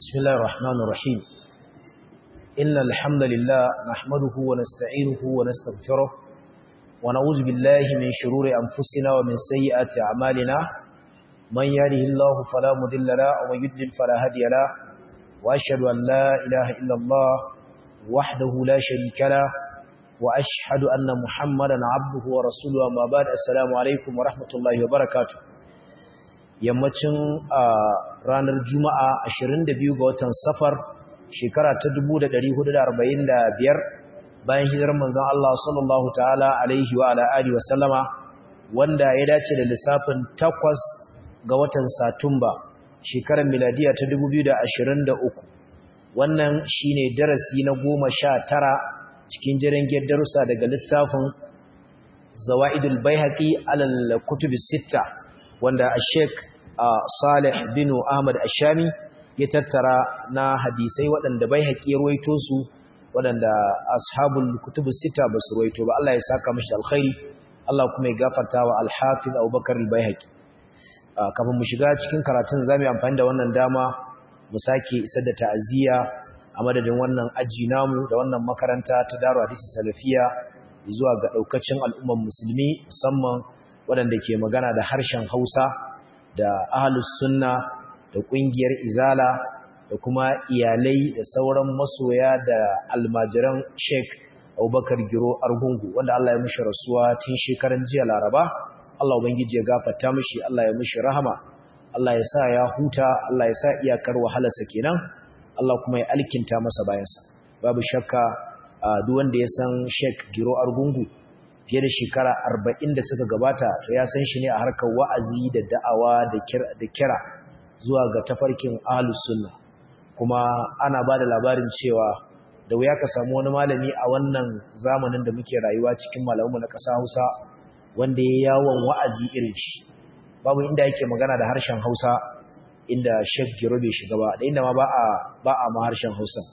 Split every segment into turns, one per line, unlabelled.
بسم الله الرحمن الرحيم إن الحمد لله نحمده ونستعينه ونستغفره ونعوذ بالله من شرور أنفسنا ومن سيئات أعمالنا من يهده الله فلا مضل له ومن يضلل فلا هادي له وأشهد أن لا إله إلا الله وحده لا شريك له وأشهد أن محمدا عبده ورسوله أما بعد السلام عليكم ورحمة الله وبركاته yammacin ranar juma'a 22 ga watan safar shekara ta 1445 bayan hijirar manzon Allah sallallahu ta'ala alaihi wa ala alihi wa sallama wanda ya dace da lissafin 8 ga watan satumba shekarar miladiya ta 2023 wannan shine darasi na 19 cikin jirgin darussa daga littafin zawaidul baihaqi alal kutubis sitta wanda Sheikh Salih bin Ahmad Ashami ya tattara na hadisai waɗanda bai haƙi ruwaito su waɗanda ashabul kutubus sita ba su ruwaito ba Allah ya saka mishi alkhairi Allah kuma ya gafarta wa al-Hafiz Abubakar al-Baihaqi kafin mu shiga cikin karatun zamu yi amfani da wannan dama mu sake isar da ta'aziyya a madadin wannan aji namu da wannan makaranta ta Daru Hadisi Salafiya zuwa ga daukacin al'umman musulmi musamman waɗanda ke magana da harshen Hausa da ahlus sunna da ƙungiyar izala da kuma iyalai da sauran masoya da almajiran Sheikh Abubakar Giro Argungu wanda Allah ya mishi rasuwa tun shekaran jiya Laraba Allah ubangiji ya gafarta mishi Allah ya mishi rahama Allah ya sa ya huta Allah ya sa iyakar wahalarsa kenan Allah kuma ya alkinta masa bayansa babu shakka duk wanda ya san Sheikh Giro Argungu fiye da shekara arba'in da suka gabata to ya san shi ne a harkar wa'azi da da'awa da kira zuwa ga tafarkin ahlus sunna kuma ana ba da labarin cewa da wuya ka samu wani malami a wannan zamanin da muke rayuwa cikin malamu na ƙasa hausa wanda ya yawon wa'azi irin shi babu inda yake magana da harshen hausa inda shek giro bai shiga ba da inda ma ba a ma harshen hausa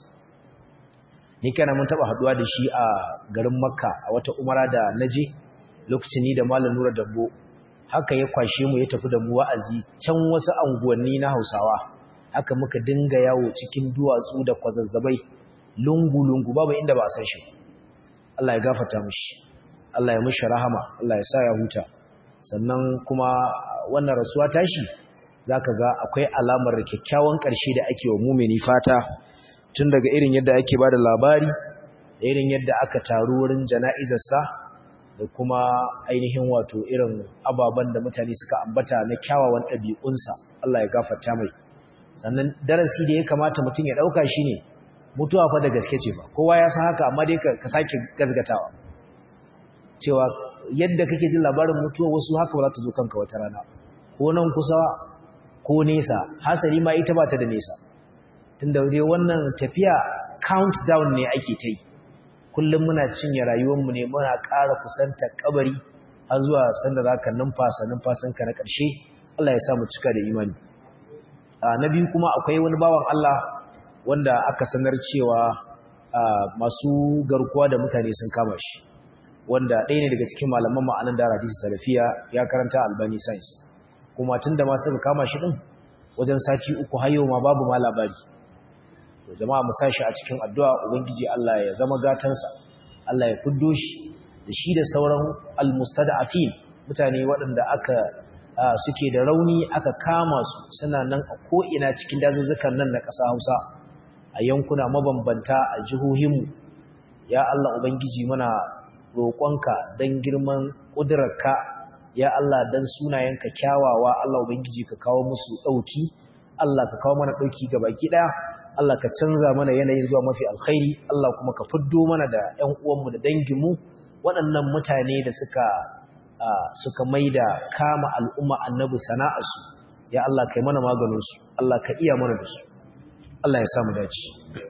ni kana mun taba haduwa da shi a garin Makka a wata umara da naje lokacin ni da Malam Nura Dabbo haka ya kwashe mu ya tafi da mu wa'azi can wasu anguwanni na Hausawa haka muka dinga yawo cikin duwatsu da kwazazzabai lungu lungu babu inda ba a san shi Allah ya gafarta mishi Allah ya mishi rahama Allah ya sa ya huta sannan kuma wannan rasuwa tashi zaka ga akwai alamar kyakkyawan ƙarshe da ake wa mumini fata tun daga irin yadda ake ba da labari da irin yadda aka taru wurin jana'izarsa da kuma ainihin wato irin ababen da mutane suka ambata na kyawawan ɗabi'unsa Allah ya gafarta mai sannan darasi da ya kamata mutum ya ɗauka shi ne mutuwa fa da gaske ce ba kowa ya san haka amma dai ka sake gazgatawa cewa yadda kake jin labarin mutuwa wasu haka ba za ta zo kanka wata rana ko nan kusa ko nesa hasari ma ita ba ta da nesa tunda dai wannan tafiya countdown ne ake ta yi kullum muna cinye rayuwarmu ne muna ƙara kusanta kabari har zuwa sanda za ka numfasa numfasanka na ƙarshe Allah ya sa mu cika da imani na biyu kuma akwai wani bawan Allah wanda aka sanar cewa masu garkuwa da mutane sun kama shi wanda ɗaya ne daga cikin malaman ma'anan da hadisi salafiya ya karanta albani science kuma tun da ma suka kama shi ɗin wajen sati uku hayo ma babu ma labari to jama'a mu sashi a cikin addu'a ubangiji Allah ya zama gatansa Allah ya fiddo shi da shi da sauran almustada'afin mutane waɗanda aka suke da rauni aka kama su suna nan a ko'ina cikin dazuzzukan nan na ƙasa Hausa a yankuna mabambanta a jihohinmu ya Allah ubangiji muna roƙonka don girman ƙudurarka ya Allah don sunayenka kyawawa Allah ubangiji ka kawo musu ɗauki Allah ka kawo mana ɗauki ga baki ɗaya Allah ka canza mana yanayin zuwa mafi alkhairi Allah kuma ka fiddo mana da ƴan uwanmu da danginmu waɗannan mutane da suka suka maida kama al'umma annabi sana'arsu ya Allah kai mana maganin su Allah ka iya mana da su Allah ya sa mu dace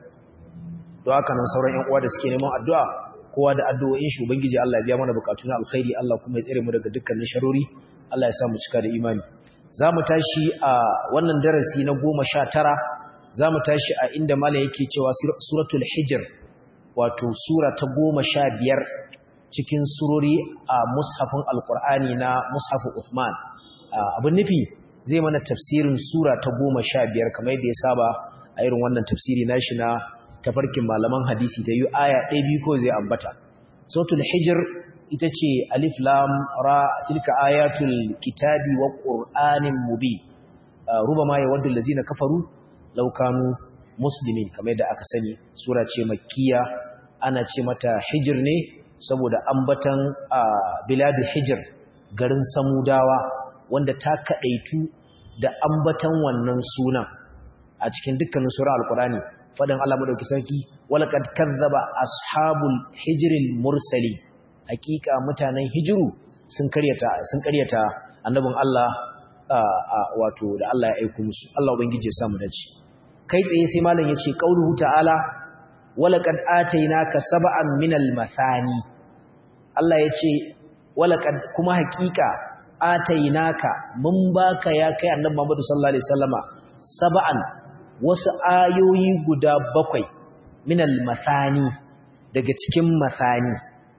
don haka nan sauran ƴan uwa da suke neman addu'a kowa da addu'o'in shi ubangiji Allah ya biya mana bukatu na alkhairi Allah kuma ya tsare mu daga dukkanin sharori Allah ya sa mu cika da imani za mu tashi a wannan darasi na goma sha tara za mu tashi a inda malam yake cewa suratul hijr wato sura ta goma sha biyar cikin surori a mushafin alkur'ani na mushafin Uthman abin nufi zai mana tafsirin sura ta goma sha biyar kamar yadda ya saba a a irin wannan tafsiri nashi na tafarkin malaman hadisi ta yi aya ɗaya biyu ko zai ambata sautul hijir ita ce alif lam ra tilka ayatul kitabi wa qur'anin mubin rubama yawaddu allazina kafaru law kanu muslimin kamar da aka sani sura ce makkiya ana ce mata hijir ne saboda ambatan biladu hijir garin samudawa wanda ta kadaitu da ambatan wannan sunan a cikin dukkanin sura alqur'ani fadan Allah madauki sarki walaqad kazzaba ashabul hijril mursali hakika mutanen hijiru sun karyata sun karyata annabin Allah wato da Allah ya aika musu Allah ubangije ya samu dace kai tsaye sai malam yace qauluhu ta'ala walaqad atainaka sab'an minal mathani Allah yace walaqad kuma hakika atainaka mun baka ya kai annabi Muhammad sallallahu alaihi wasallama sab'an wasu ayoyi guda bakwai minal mathani daga cikin mathani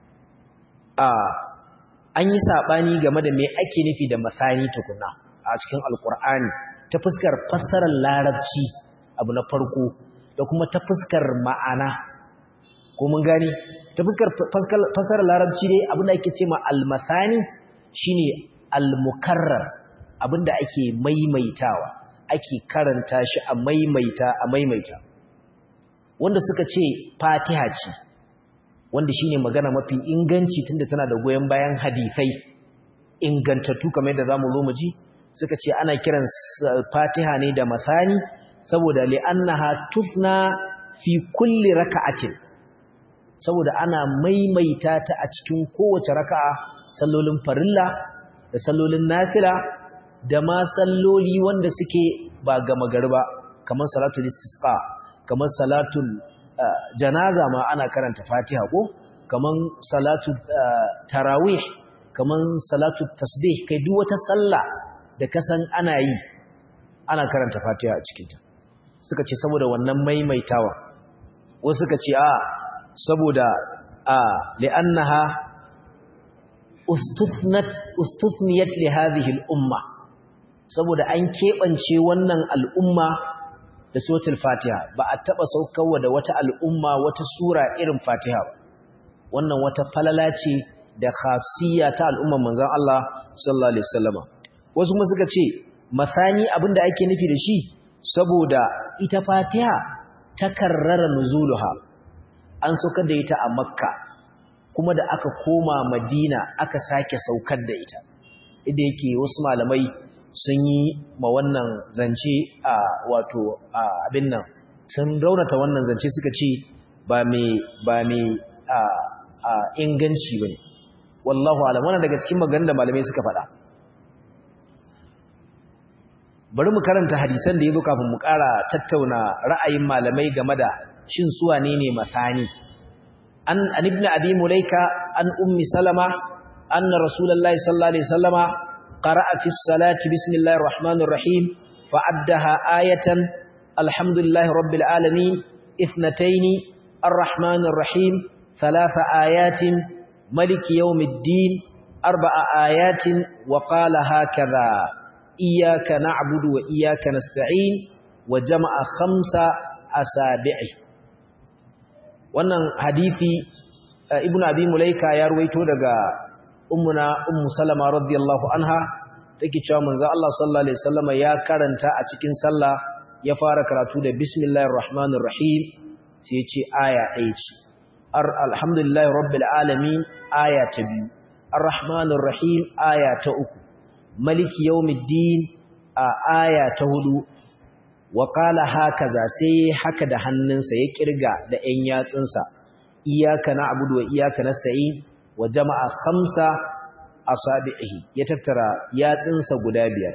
a an yi sabani game da me ake nufi da mathani tukuna a cikin alkur'ani ta fuskar fassarar larabci abu na farko da kuma ta fuskar ma'ana ko mun gani ta fuskar fassarar larabci dai abinda ake ce ma almathani shine almukarrar abinda ake maimaitawa ake karanta shi a maimaita a maimaita wanda suka ce fatiha ce wanda shine magana mafi inganci tunda tana da goyen bayan hadisai ingantattu kamar yadda zamu zo mu ji suka ce ana kiran fatiha ne da masani saboda li'annaha tufna fi kulli raka'atin saboda ana maimaita ta a cikin kowace raka'a sallolin farilla da sallolin nafila da ma salloli wanda suke ba gama garba kamar salatul istisqa kamar salatul janaza ma ana karanta fatiha ko kamar salatul tarawih kamar salatul tasbih kai duk wata sallah da kasan ana yi ana karanta fatiha a cikinta suka ce saboda wannan maimaitawa wasu suka ce a saboda a li'annaha ustuthnat ustuthniyat li hadhihi al-umma saboda an kebance wannan al'umma da suratul fatiha ba a taba saukarwa da wata al'umma wata sura irin fatiha ba wannan wata falala ce da khasiyya ta al'umman manzon Allah sallallahu alaihi wasallama wasu kuma suka ce masani abinda ake nufi da shi saboda ita fatiha ta karrara nuzuluha an saukar da ita a makka kuma da aka koma madina aka sake saukar da ita idan yake wasu malamai sun yi ma wannan zance a wato abin nan sun raunata wannan zance suka ce ba mai ba mai inganci bane wallahu alam wannan daga cikin maganganun da malamai suka faɗa bari mu karanta hadisan da yazo kafin mu ƙara tattauna ra'ayin malamai game da shin su wane ne masani an an ibn abi mulaika an ummi salama anna rasulullahi sallallahu alaihi wasallama qara'a fi salati bismillahir rahmanir rahim fa'addaha ayatan alhamdulillahi rabbil alamin ithnatayn arrahmanir rahim thalatha ayatin maliki yawmiddin arba'a ayatin wa qala hakadha iyyaka na'budu wa iyyaka nasta'in wa jama'a khamsa asabi'i wannan hadisi ibnu abi mulaika ya ruwaito daga ummuna ummu salama radiyallahu anha take cewa manzo Allah sallallahu alaihi wasallam ya karanta a cikin sallah ya fara karatu da bismillahir rahmanir rahim sai ya ce aya ɗaya ce alhamdulillahi rabbil alamin aya ta biyu arrahmanir rahim aya ta uku maliki yawmiddin a aya ta hudu wa qala hakaza sai haka da hannunsa ya kirga da ɗan yatsunsa iyyaka na'budu wa iyyaka nasta'in wa jama'a khamsa asabihi ya tattara yatsunsa guda biyar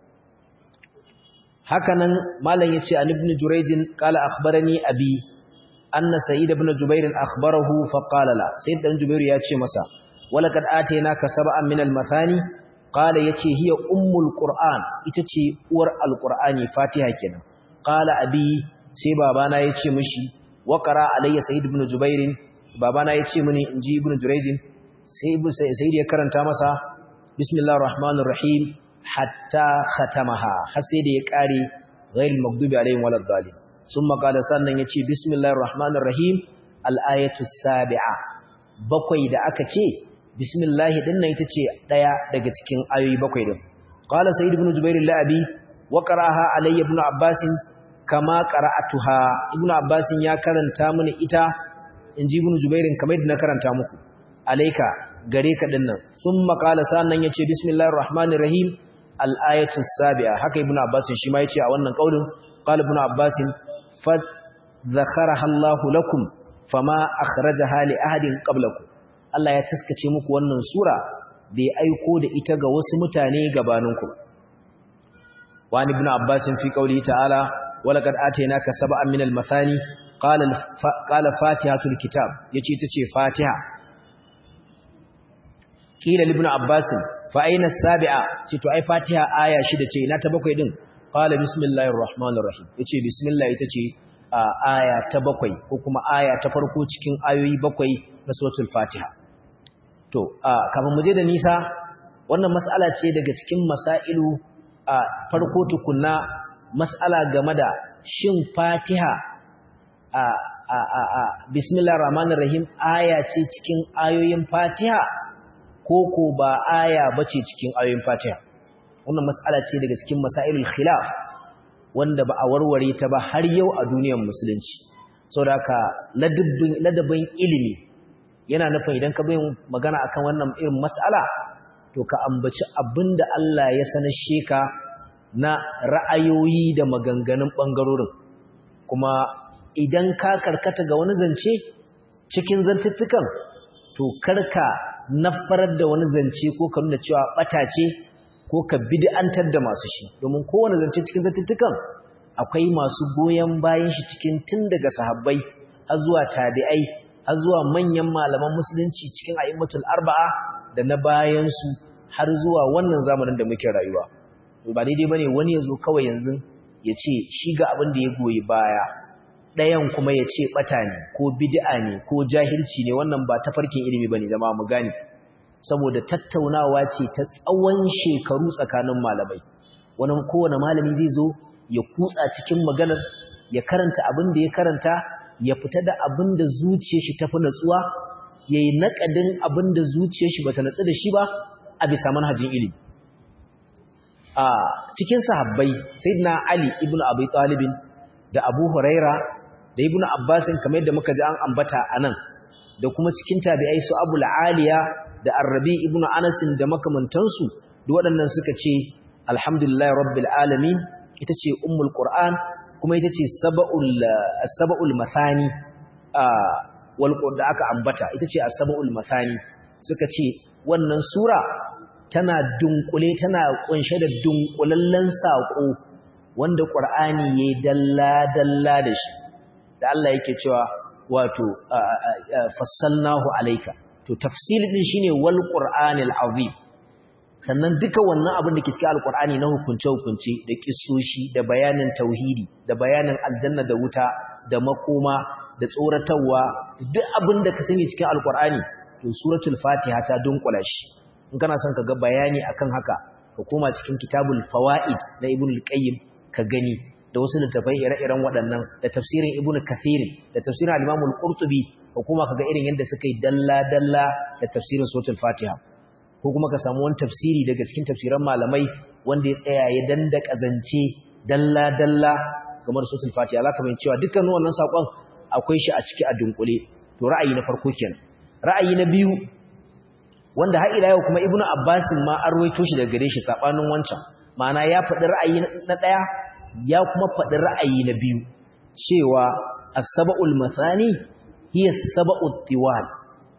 hakanan malam yace an ibn jurayj qala akhbarani abi anna sa'id ibn jubair akhbarahu fa qala la sayyid dan jubair yace masa walaqad atainaka sab'an min al-mathani qala yace hiya ummul qur'an ita ce uwar alqur'ani fatiha kenan qala abi sai babana yace mishi wa qara alayya sa'id ibn jubair babana yace mini inji ibn jurayj sai ibn sa'id ya karanta masa bismillahir rahmanir rahim hatta khatamaha har sai da ya kare ghairil maghdubi alaihim waladdallin summa qala sannan yace bismillahir rahmanir rahim al-ayatu sabi'a bakwai da aka ce bismillah din nan ita ce daya daga cikin ayoyi bakwai din qala sayyid ibn jubair al-abi wa qara'aha alayya ibn abbas kama qara'atuha ibn abbas ya karanta mini ita inji ibn jubair kamar yadda na karanta muku alayka gare ka din nan thumma qala sannan yace bismillahir rahmanir rahim al-ayatu sabi'a haka ibn abbas shi ma yace a wannan kaulin qala ibn abbas fa zakharaha Allah lakum fama akhrajaha li ahadin qablakum Allah ya taskace muku wannan sura bai aiko da ita ga wasu mutane gabaninku wa ibn abbas fi qawli ta'ala walaqad atainaka sab'an minal mathani qala qala fatihatul kitab yace tace fatiha kila ibn abbas fa aina sabi'a ce to ai fatiha aya shida ce ina ta bakwai din qala bismillahir rahmanir rahim yace bismillah ita ce aya ta bakwai ko kuma aya ta farko cikin ayoyi bakwai na suratul fatiha to kafin mu je da nisa wannan mas'ala ce daga cikin masailu a farko tukunna mas'ala game da shin fatiha a a a, a bismillahir rahmanir rahim aya ce cikin ayoyin fatiha ko ko ba aya bace cikin ayoyin fatiha wannan mas'ala ce daga cikin masailul khilaf wanda ba a warware ta ba har yau a duniyar musulunci saboda ladabin ilimi yana nufin idan ka bayin magana akan wannan irin mas'ala to ka ambaci abinda Allah ya sanar sheka na ra'ayoyi da maganganun bangarorin kuma idan ka karkata ga wani zance cikin zantuttukan to karka nafarar da wani zance ko ka nuna cewa bata ce ko ka bid'antar da masu shi domin kowane zance cikin zantuttukan akwai masu goyen bayan shi cikin tun daga sahabbai har zuwa tabi'ai har zuwa manyan malaman musulunci cikin a'immatul arba'a da na bayan su har zuwa wannan zamanin da muke rayuwa ba daidai bane wani ya zo kawai yanzu ya ce shi ga abin da ya goyi baya ɗayan kuma ya ce ɓata ne ko bid'a ne ko jahilci ne wannan ba tafarkin ilimi bane jama'a mu gane saboda tattaunawa ce ta tsawon shekaru tsakanin malamai wani kowane malami zai zo ya kutsa cikin maganar ya karanta abin da ya karanta ya fita da abin da zuciyar shi tafi natsuwa ya yi naƙadin abin da zuciyar shi bata natsu da shi ba a bisa manhajin ilimi a cikin sahabbai sayyidina ali ibnu abi talibin da abu huraira da ibnu abbasin kamar yadda muka ji an ambata anan da kuma cikin tabi'ai su abul aliya da arrabi ibn anasin da makamantansu da waɗannan suka ce alhamdulillah rabbil alamin ita ce ummul qur'an kuma ita ce sab'ul sab'ul mathani wal da aka ambata ita ce as-sab'ul mathani suka ce wannan sura tana dunkule tana kunshe da dunkulallen sako wanda qur'ani yayi dalla dalla da shi da Allah yake cewa wato fassalnahu alayka to tafsiri din shine wal qur'anil azim sannan duka wannan abin da ke cikin alqur'ani na hukunce hukunce da kissoshi da bayanin tauhidi da bayanin aljanna da wuta da makoma da tsoratarwa duk abin da ka sani cikin alqur'ani to suratul fatiha ta dunkula shi in kana son ka ga bayani akan haka ka koma cikin kitabul fawaid na ibn al-qayyim ka gani da wasu littafai ire-iren waɗannan da tafsirin ibn kathir da tafsirin al-imam al-qurtubi ko kuma kaga irin yadda suka yi dalla-dalla da tafsirin suratul fatiha ko kuma ka samu wani tafsiri daga cikin tafsiran malamai wanda ya tsaya ya danda kazance dalla-dalla kamar suratul fatiha zaka mai cewa dukkan wannan sakon akwai shi a ciki a dunkule to ra'ayi na farko kenan ra'ayi na biyu wanda har ila yau kuma ibnu abbas ma an ruwaito shi daga gare shi sabanin wancan ma'ana ya faɗi ra'ayi na ɗaya ya kuma faɗi ra'ayi na biyu cewa as-sab'ul mathani hiya sab'ut tiwal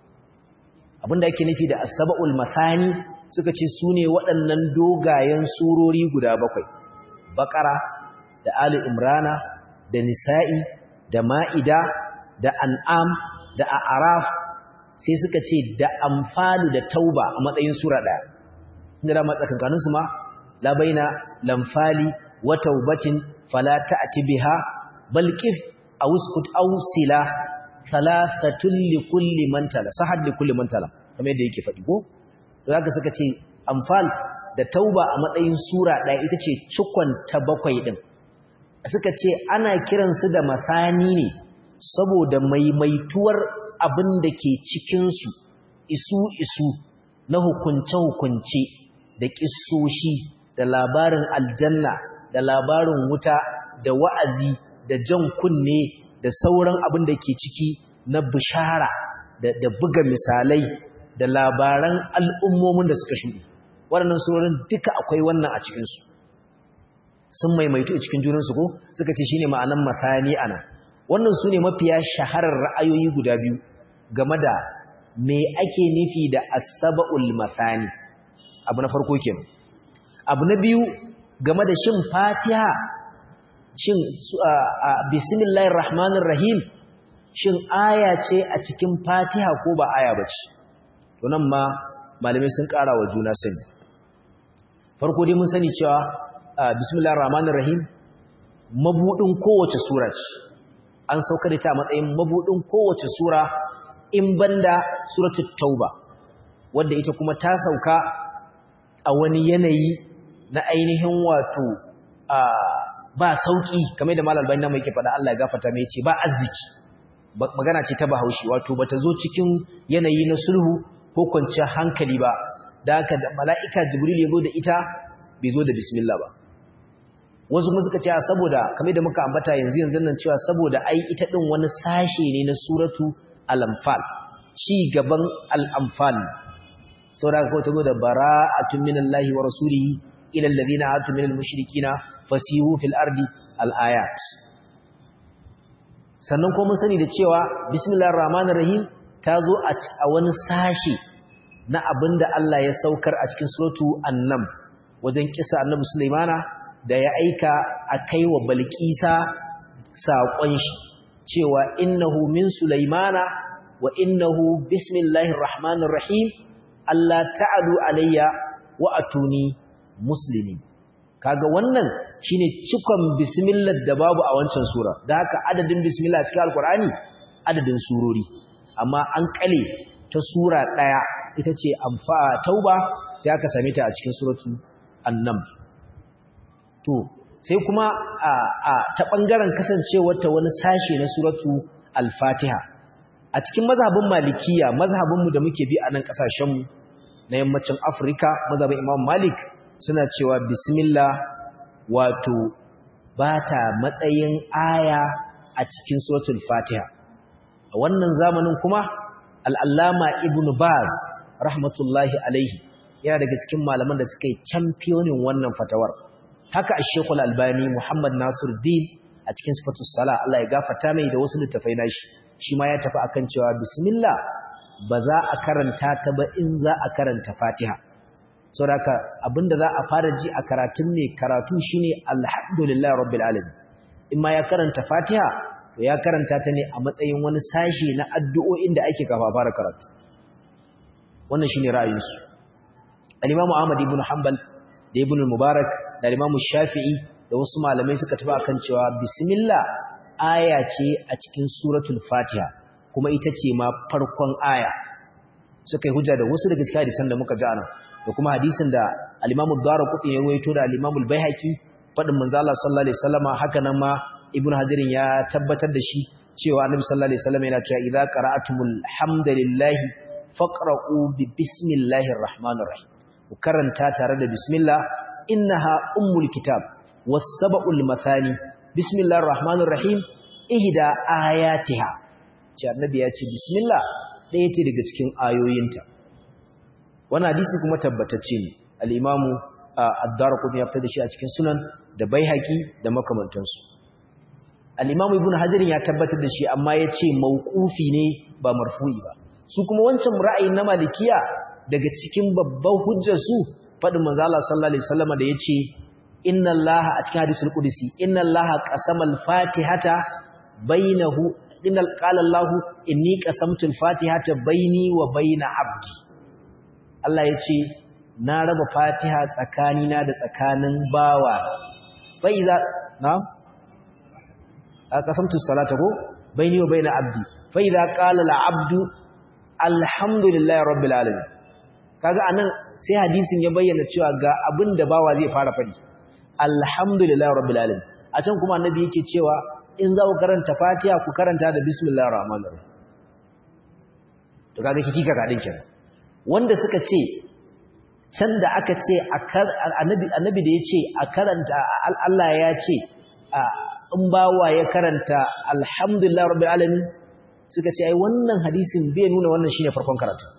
abinda yake nufi da as-sab'ul mathani suka ce sune waɗannan dogayen surori guda bakwai baqara da ali imrana da nisa'i da ma'ida da an'am da a'raf sai suka ce da amfalu da tauba a matsayin sura daya inda da matsakankanin su ma la baina lamfali wa taubatin fala ta'ti biha bal qif aw uskut aw sila thalathatul li kulli man tala sahad li kulli man tala kamar yadda yake faɗi ko zaka suka ce amfal da tauba a matsayin sura ɗaya ita ce cikon ta bakwai din suka ce ana kiransu da masani ne saboda maimaituwar abin da ke cikinsu isu-isu na hukunce-hukunce da ƙisoshi da labarin aljanna da labarin wuta da wa'azi da jan kunne da sauran abin da ke ciki na bishara da buga misalai da labaran al'ummomin da suka shuɗi waɗannan surorin duka akwai wannan a cikinsu sun maimaitu a cikin junansu ko suka ce shine ma'anan masani ana wannan su ne mafiya shaharar ra'ayoyi guda biyu game da me ake nufi da asaba'ul masani abu na farko kenan abu na biyu game da shin fatiha shin bismillahir rahmanir rahim shin aya ce a cikin fatiha ko ba aya bace to nan ma malamai sun ƙara wa juna sani farko dai mun sani cewa bismillahir rahmanir rahim mabudin kowace sura ce an sauka da ta matsayin mabudin kowace sura in banda suratul tauba wanda ita kuma ta sauka a wani yanayi na ainihin wato ba sauki kamar da malal bayan mai ke faɗa Allah ya gafarta mai ce ba arziki magana ce ta bahaushe wato bata zo cikin yanayi na sulhu ko kwanciyar hankali ba da haka da mala'ika jibril ya zo da ita bai zo da bismillah ba wasu kuma suka ce saboda kamar da muka ambata yanzu yanzu nan cewa saboda ai ita din wani sashe ne na suratu al-anfal ci gaban al-anfal saboda ko ta zo da bara'atun minallahi wa rasulihi ila alladhina atu minal mushrikina fasihu fil ardi al-ayat sannan kuma mun sani da cewa bismillahir rahmanir rahim ta zo a wani sashe na abinda Allah ya saukar a cikin suratu annam wajen kisa annabi sulaimana da ya aika a kai wa balƙisa saƙon shi cewa innahu min sulaimana wa innahu bismillahir rahmanir rahim Allah ta'alu alayya wa atuni muslimin kaga wannan shine cikon bismillah da babu a wancan sura da haka adadin bismillah cikin alkur'ani adadin surori amma an kale ta sura daya ita ce amfa tauba sai aka same ta a cikin suratu annam to sai kuma a, a ta bangaren kasancewar ta wani sashe na suratu al-fatiha a cikin mazhabin malikiya mazhabin mu da muke bi a nan kasashen mu na yammacin afirka mazhabin imam malik suna cewa bismillah wato ba ta matsayin aya a cikin suratul fatiha a wannan zamanin kuma al'allama ibn baz rahmatullahi alaihi yana daga cikin malaman da suka yi championin wannan fatawar haka a shekul albani muhammad nasir din a cikin sifatus sala Allah ya gafata mai da wasu littafai nashi shi ma ya tafi akan cewa bismillah ba za a karanta ta ba in za a karanta fatiha saboda abinda za a fara ji a karatun ne karatu shine alhamdulillah rabbil alamin in ma ya karanta fatiha to ya karanta ta ne a matsayin wani sashi na addu'o'in da ake kafa fara karatu wannan shine ra'ayinsu al-imamu ahmad ibn hanbal da ibn mubarak da imamu shafi'i da wasu malamai suka tafi akan cewa bismillah aya ce a cikin suratul fatiha kuma ita ce ma farkon aya suka yi hujja da wasu daga cikin hadisan da muka ji anan da kuma hadisin da al-Imam ad-Darqutni ya rawaito da al-Imam al-Baihaqi fadin manzo Allah sallallahu alaihi wasallama haka nan ma Ibn Hajar ya tabbatar da shi cewa Annabi sallallahu alaihi wasallam yana cewa idza qara'atumul hamdalillahi faqra'u bi bismillahir rahmanir rahim ku karanta tare da bismillah innaha ummul kitab was-sab'ul mathani bismillahir rahmanir rahim ihda ayatiha ce Annabi ya ce bismillah ɗaya ce daga cikin ayoyinta wannan hadisi kuma tabbatacce ne al-imamu ad-darqutni ya fitar da shi a cikin sunan da baihaqi da makamantansu al-imamu ibn hajar ya tabbatar da shi amma yace mauqufi ne ba marfu'i ba su kuma wancan ra'ayin na malikiya daga cikin babban hujjar su fadin manzo Allah sallallahu alaihi wasallam da yace inna allaha a cikin hadisul qudsi inna allaha qasama al-fatihata bainahu inna qala allah inni qasamtu al-fatihata baini wa baina abdi Allah ya ce, Na raba fatiha tsakanina da tsakanin bawa, fa'iza, na? A ƙasamtu salata ko? Bai ni wa bai na abdi, fa'iza ƙalala abdu, Alhamdulillah Rabbil Alamin. Kaga a nan sai hadisin ya bayyana cewa ga abin da bawa zai fara faɗi. Alhamdulillah Rabbil Alamin. a can kuma annabi yake cewa in za ku karanta fatiha ku karanta da bismillahir rahmanir rahim to kaga kiki ka gadin kenan wanda suka ce can da aka ce annabi annabi da yace a karanta Allah ya ce in bawa ya karanta alhamdulillah rabbil alamin suka ce ai wannan hadisin bai nuna wannan shine farkon karatu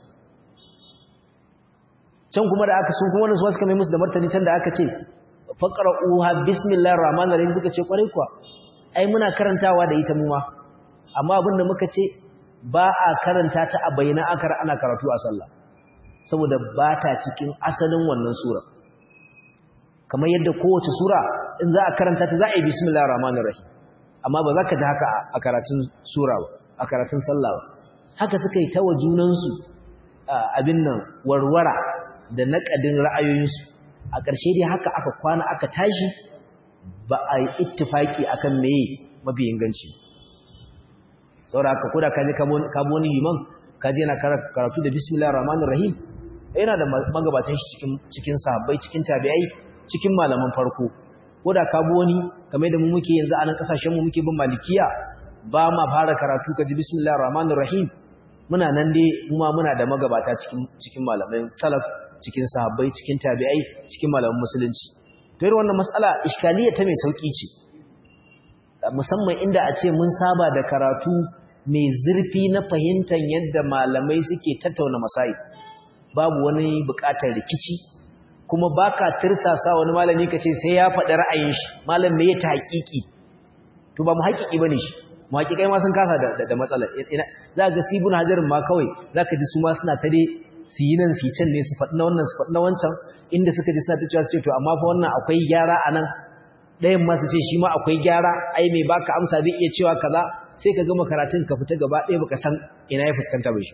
can kuma da aka sun kuma wannan suka mai musu da martani can da aka ce faqra'uha bismillahir rahmanir rahim suka ce kwarai kuwa ai muna karantawa da ita mu ma amma abinda muka ce ba a karanta ta a bayyana akar ana karatu a sallah saboda ba ta cikin asalin wannan sura kamar yadda kowace sura in za a karanta ta za a yi bismillahir rahmanir rahim amma ba za ka ji haka a karatun sura ba a karatun sallah ba haka suka yi ta wa junansu abin nan warwara da naƙadin ra'ayoyinsu a ƙarshe dai haka aka kwana aka tashi ba a yi ittifaki akan meye mafi inganci saboda haka koda kaje ka bi wani liman kaje yana karatu da bismillahir rahmanir rahim yana da magabatan shi cikin cikin sahabbai cikin tabi'ai cikin malaman farko koda ka bi wani kamar da mu muke yanzu a nan kasashen mu muke bin malikiya ba ma fara karatu kaji bismillahir rahmanir rahim muna nan dai kuma muna da magabata cikin cikin malaman salaf cikin sahabbai cikin tabi'ai cikin malaman musulunci to irin wannan mas'ala iskaliya ta mai sauki ce musamman inda a ce mun saba da karatu mai zurfi na fahimtar yadda malamai suke tattauna masai babu wani buƙatar rikici kuma baka tirsasa wani malami kace sai ya faɗi ra'ayin shi malam me ya ta haƙiƙi to ba mu haƙiƙi bane shi mu haƙiƙai ma sun kasa da da matsala za ga sibun hajarin ma kawai zaka ji su ma suna ta dai su yi nan su yi can ne su faɗi na wannan su faɗi na wancan inda suka ji suna ta cewa su ce to amma fa wannan akwai gyara a nan ɗayan ma su ce shi ma akwai gyara ai mai baka amsa zai iya cewa kaza sai ka gama karatun ka fita gaba ɗaya baka san ina ya fuskanta bai shi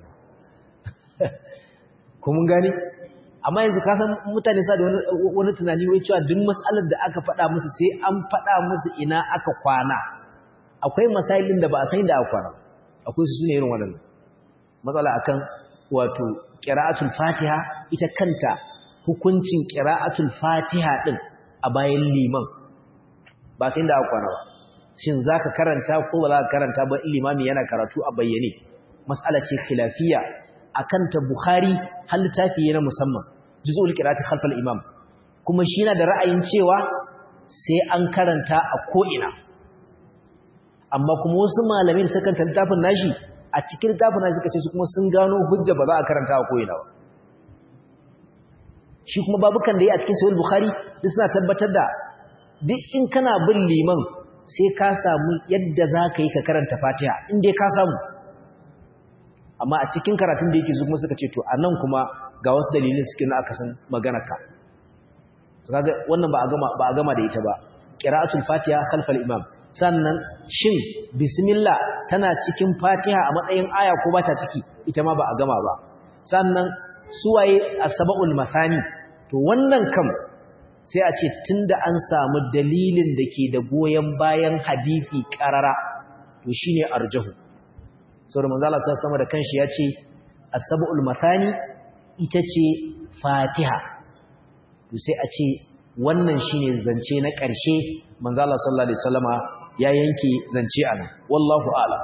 ko mun gane amma yanzu ka san mutane sa da wani tunani wai cewa duk mas'alar da aka faɗa musu sai an faɗa musu ina aka kwana akwai masailin da ba a san da aka kwana akwai su sune irin waɗannan matsala akan wato qira'atul fatiha ita kanta hukuncin qira'atul fatiha din a bayan liman ba sai da aka kwana ba shin zaka karanta ko ba za ka karanta ba limami yana karatu a bayyane mas'ala ce khilafiyya akan ta bukhari hal littafi na musamman juz'ul qira'ati khalfal imam kuma shi yana da ra'ayin cewa sai an karanta a ko ina amma kuma wasu malamin suka kanta littafin nashi a cikin littafin nashi suka ce su kuma sun gano hujja ba za a karanta a ko ina ba shi kuma babukan da yi a cikin sahih bukhari duk suna tabbatar da duk in kana bin liman sai ka samu yadda za ka yi ka karanta fatiha in dai ka samu amma a cikin karatun da yake su kuma suka ce to a nan kuma ga wasu dalilin suke na aka san maganarka su kaga wannan ba a gama ba a gama da ita ba qira'atul fatiha khalfal imam sannan shin bismillah tana cikin fatiha a matsayin aya ko ba ta ciki ita ma ba a gama ba sannan suwaye asba'ul masani to wannan kam sai a ce tunda an samu dalilin da ke da goyen bayan hadisi karara to shine arjahu saboda manzo Allah sallallahu da kanshi ya ce as-sab'ul mathani ita ce Fatiha to sai a ce wannan shine zance na ƙarshe manzo Allah sallallahu alaihi wasallama ya yanke zance anan wallahu a'lam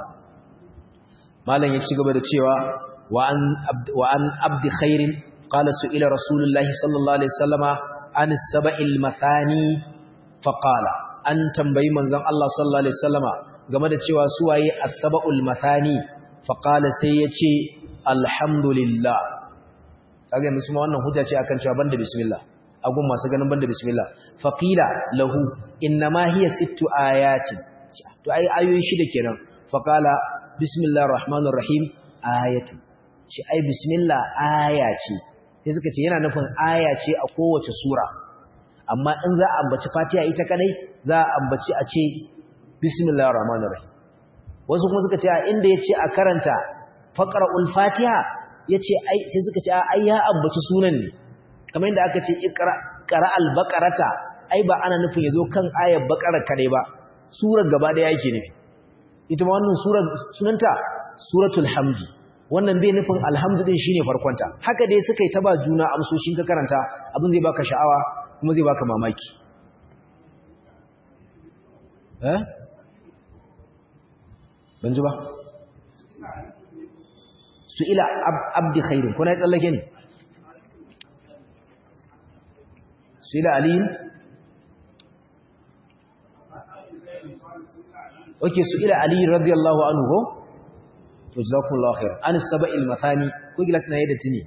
malam ya ci gaba da cewa wa an wa an abdi khairin qala su'ila rasulullahi sallallahu alaihi wasallama an as-sab'il mathani fa qala an tambayi manzon Allah sallallahu alaihi wasallama game da cewa suwaye as-sab'ul mathani fa qala sai yace alhamdulillah kaga yanzu kuma wannan hujja ce akan cewa banda bismillah agun masu ganin banda bismillah fa qila lahu innama hiya sittu ayati to ai ayoyi shida kenan fa qala bismillahir rahmanir rahim ayatu shi ai bismillah aya ce sai suka ce yana nufin aya ce a kowace sura amma in za a ambaci fatiha ita kadai za a ambaci a ce bismillahir rahmanir rahim wasu kuma suka ce a inda yace a karanta faqra'ul fatiha yace ai sai suka ce ai ya ambaci sunan ne kamar yadda aka ce iqra qara'al baqarata ai ba ana nufin yazo kan ayar baqara kadai ba surar gaba daya yake nufi ita ma wannan surar sunanta suratul hamd wannan bai nufin alhamdu din shine farkonta haka dai suka yi ta ba juna amsoshin ka karanta abin zai baka sha'awa kuma zai baka mamaki eh ban ji ba su ila abdi khairin kuna ya tsallake ne su ila aliyin ok su ila aliyin radiyallahu anhu ko to jazakumullahu khair an saba'il mathani ko gilas na yadda tuni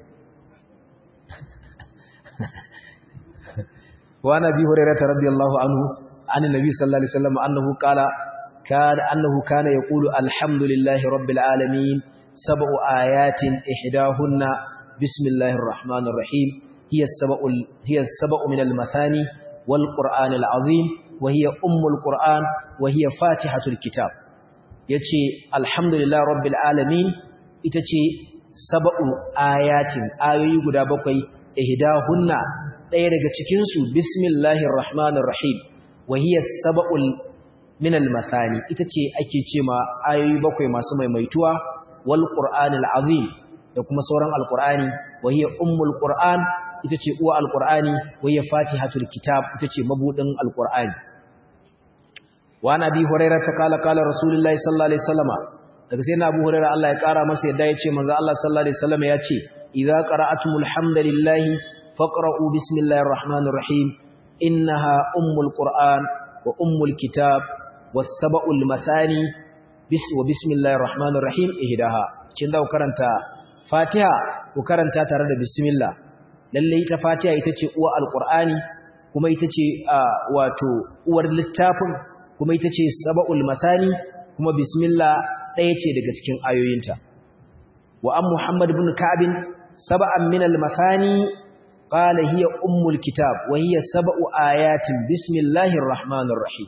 wa nabi hurairah radiyallahu anhu an annabi sallallahu alaihi wasallam annahu qala kana annahu kana yaqulu alhamdulillahi rabbil alamin sab'u ayatin ihdahunna bismillahir rahmanir rahim hiya sab'u hiya sab'u min al-mathani wal qur'anil azim wa hiya ummul qur'an wa hiya fatihatul kitab yace alhamdulillah rabbil alamin ita ce sab'u ayatin ayoyi guda bakwai ihdahunna daya daga cikin su bismillahir rahmanir rahim wa hiya sab'ul min al-mathani ita ce ake cewa ayoyi bakwai masu maimaituwa wal qur'anil azim da kuma sauran alqur'ani wa hiya ummul qur'an ita ce uwa alqur'ani wa hiya fatihatul kitab ita ce mabudin alqur'ani wa nabi hurairah ta kala kala rasulullahi sallallahu alaihi wasallama daga sai na abu hurairah Allah ya kara masa yadda ya ce manzo Allah sallallahu alaihi wasallama ya ce idza qara'atumul hamdalillahi faqra'u bismillahir rahmanir rahim innaha ummul qur'an wa ummul kitab was sab'ul mathani bis wa bismillahir rahmanir rahim ihdaha cin da karanta fatiha ku karanta tare da bismillah lalle ita fatiha ita ce uwa alqur'ani kuma ita ce wato uwar littafin kuma ita ce saba'ul masani kuma bismillah ɗaya ce daga cikin ayoyinta wa an muhammad ibn ka'bin saba'an min al-masani qala hiya ummul kitab wa hiya sab'u ayatin bismillahir rahmanir rahim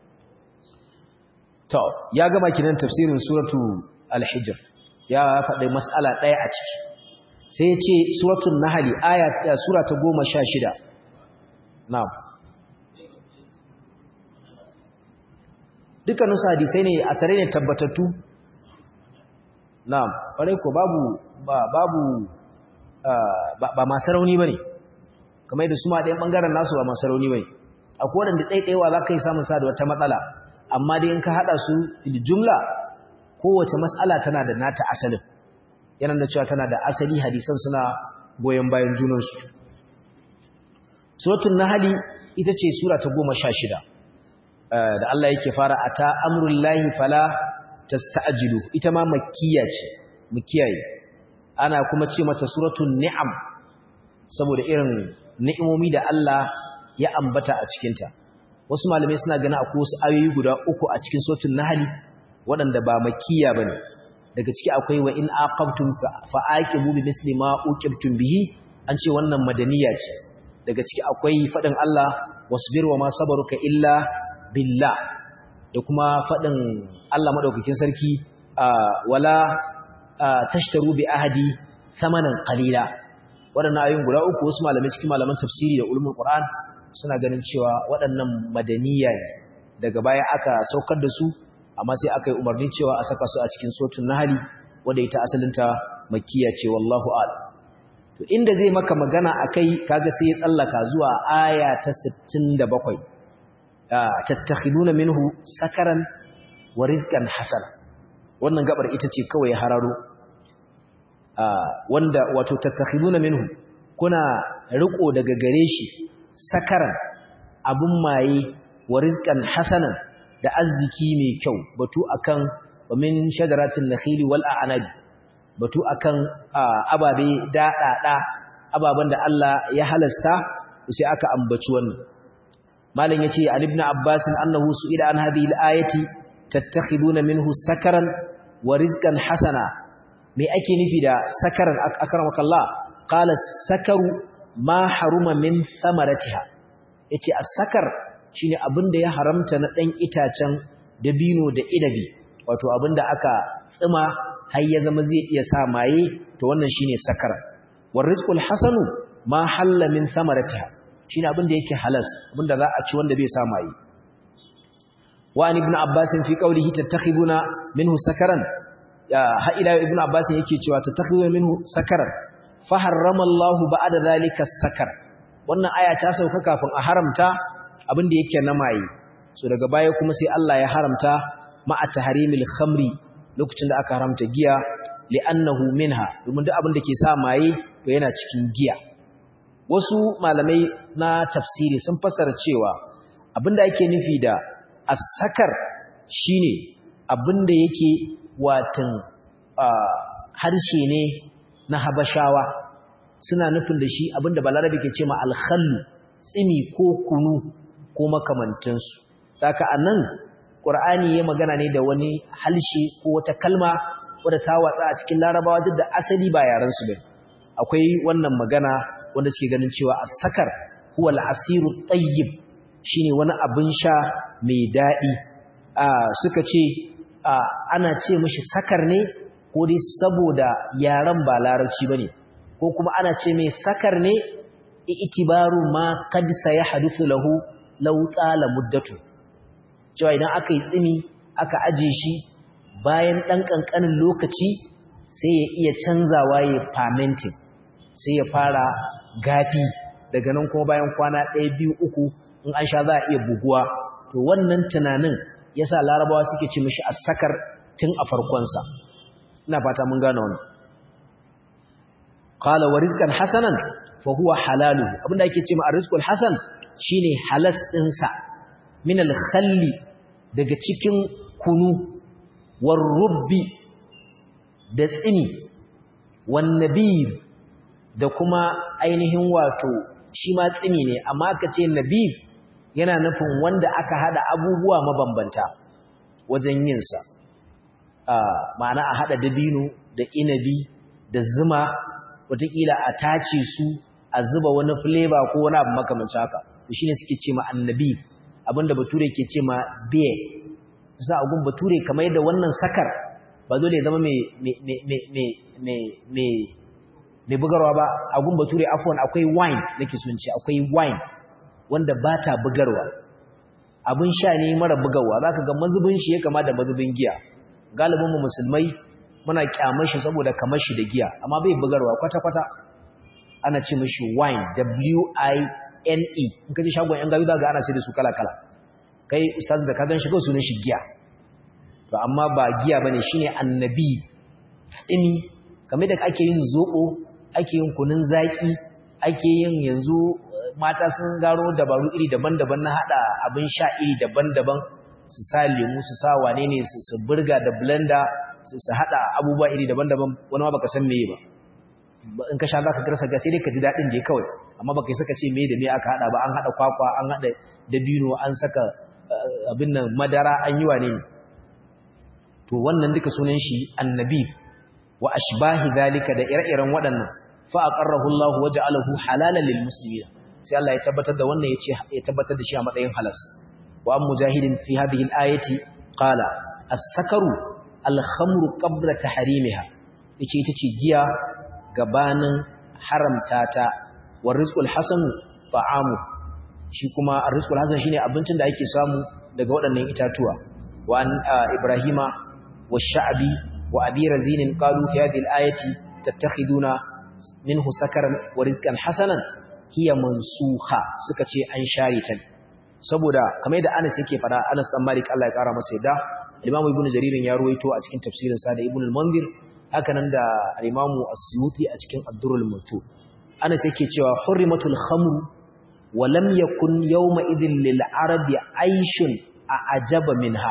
to ya gama kinan tafsirin suratu al-hijr ya faɗi mas'ala ɗaya a ciki sai ya ce suratul nahl aya sura ta 16 na'am dukkaninsu hadisai ne asare ne tabbatattu na'am ƙwarai ko babu ba babu ba masu rauni bane kamar yadda su ma ɗayan ɓangaren nasu ba masu rauni bane akwai waɗanda ɗaiɗaiwa za ka yi samun sa da wata matsala amma dai in ka haɗa su da jumla kowace matsala tana da nata asalin yana da cewa tana da asali hadisan suna goyon bayan junansu suratul nahli ita ce sura ta goma sha shida da Allah yake fara ata amrul lahi fala tasta'jilu ita ma makkiya ce mukiyaye ana kuma ce mata suratul ni'am saboda irin ni'imomi da Allah ya ambata a cikin ta wasu malamai suna ganin akwai wasu ayoyi guda uku a cikin suratul nahl waɗanda ba makkiya bane daga ciki akwai wa in aqabtum fa'aqibu bi misli ma uqibtum bihi an ce wannan madaniya ce daga ciki akwai fadin Allah wasbir wa ma sabaruka illa billah da kuma faɗin Allah maɗaukakin sarki wala tashtaru bi ahadi samanan qalila waɗannan ayoyin guda uku wasu malamai cikin malaman tafsiri da ulumul qur'an suna ganin cewa waɗannan madaniya ne daga baya aka saukar da su amma sai aka yi umarni cewa a saka su a cikin sotun nahali wanda ita asalinta makkiya ce wallahu a'lam to inda zai maka magana akai kaga sai ya tsallaka zuwa aya ta 67 tattakhiduna minhu sakaran wa rizqan hasana wannan gabar ita ce kawai hararo wanda wato tattakhiduna minhu kuna riko daga gare shi sakaran abun maye wa rizqan hasanan da arziki mai kyau batu akan wa min shajaratin nakhili wal a'nabi batu akan ababe daɗaɗa ababen da Allah ya halasta sai aka ambaci wannan malam yace an ibn abbas annahu su'ila an hadhihi al-ayati tattakhiduna minhu sakaran wa rizqan hasana me ake nufi da sakaran akramakallah qala sakaru ma haruma min thamaratiha yace as-sakar shine abinda ya haramta na dan itacen dabino da inabi wato abinda aka tsima har ya zama zai iya sa maye to wannan shine sakara war rizqul hasanu ma halla min thamaratiha shine abinda yake halas abinda za a ci wanda bai sa maye wa an ibn abbas fi qawlihi tattakhiduna minhu sakaran ya ha ila ibn abbas yake cewa tattakhiduna minhu sakaran fa harrama Allah ba'da zalika sakar wannan aya ta sauka kafin a haramta abinda yake na maye so daga baya kuma sai Allah ya haramta ma'a tahrimil khamri lokacin da aka haramta giya li'annahu minha domin duk abin da ke sa maye to yana cikin giya wasu malamai na tafsiri sun fassara cewa abinda ake nufi da as-sakar shine abinda yake watan harshe ne na habashawa suna nufin da shi abinda balarabe ke ce ma alkhallu tsimi ko kunu ko makamantansu saka anan qur'ani ya magana ne da wani halshe ko wata kalma wadda ta watsa a cikin larabawa duk da asali ba yaran su bane akwai wannan magana wanda suke ganin cewa as-sakar huwa al-asiru tayyib shine wani abin sha mai dadi suka ce ana ce mishi sakar ne ko dai saboda yaran ba larabci bane ko kuma ana ce mai sakar ne itibaru ma kad sayahaduthu lahu law tsala muddatu cewa idan aka yi tsini aka aje shi bayan dan kankanin lokaci sai ya iya canzawa ya fermenting sai ya fara gafi daga nan kuma bayan kwana ɗaya biyu uku in an sha za a iya buguwa to wannan tunanin yasa larabawa suke ce mishi as-sakar tun a farkonsa ina fata mun gane wannan qala wa rizqan hasanan fa huwa halalu abinda yake cewa arrizqul hasan shine halas dinsa min al-khalli daga cikin kunu war rubbi da tsini wan nabib da kuma ainihin wato shi ma tsini ne amma ka ce nabib yana nufin wanda aka hada abubuwa mabambanta wajen yin sa ma'ana a hada dabino da inabi da zuma wataƙila a tace su a zuba wani flavor ko wani abu makamancin haka to shine suke ce ma annabi abinda bature ke ce ma beer za a gun bature kamar yadda wannan sakar ba dole ya zama mai mai bugarwa ba a gun bature afwan akwai wine nake sun ce akwai wine wanda ba ta bugarwa abin sha ne mara bugarwa za ka ga mazubin shi ya kama da mazubin giya galibin mu musulmai muna kyamar shi saboda kamar shi da giya amma bai bugarwa kwata-kwata ana ce mashi wine w-i-n-e in ka ji shagon yan gawi ga ana sai da su kala-kala kai ustaz da ka gan shi sunan shi giya to amma ba giya bane shine annabi tsini kamar da ake yin zobo ake yin kunun zaki ake yin yanzu mata sun garo dabaru iri daban-daban na hada abin sha iri daban-daban su sa lemu su sa wane ne su burga da blender su hada abubuwa iri daban-daban wani ma baka san meye ba in ka sha zaka karsa ga sai dai ka ji dadin je kawai amma baka saka ce meye da meye aka hada ba an hada kwakwa an hada dabino an saka abin nan madara an yi wane ne to wannan duka sunan shi annabi wa ashbahi zalika da ire-iren waɗannan fa aqarrahu Allah wa ja'alahu halalan lil muslimin sai Allah ya tabbatar da wannan yace ya tabbatar da shi a matsayin halas wa mujahidin fi hadhihi al-ayati qala as-sakaru al-khamru qabla tahrimiha yace ita ce giya gabanin haramta ta wa rizqul hasan ta'amu shi kuma ar-rizqul hasan shine abincin da ake samu daga waɗannan itatuwa wa an ibrahima wa sha'bi wa abi razin qalu fi hadhihi al-ayati tattakhiduna minhu sakaran wa rizqan hasanan hiya mansukha suka ce an share ta saboda kamar da Anas yake fada Anas dan Malik Allah ya kara masa yadda Imam Ibn Jarir ya ruwaito a cikin tafsirin sa da Ibn al-Munzir haka nan da Imam As-Suyuti a cikin Ad-Durrul Mansur Anas yake cewa hurrimatul khamru wa lam yakun yawma idhin lil arabi aishun a ajaba minha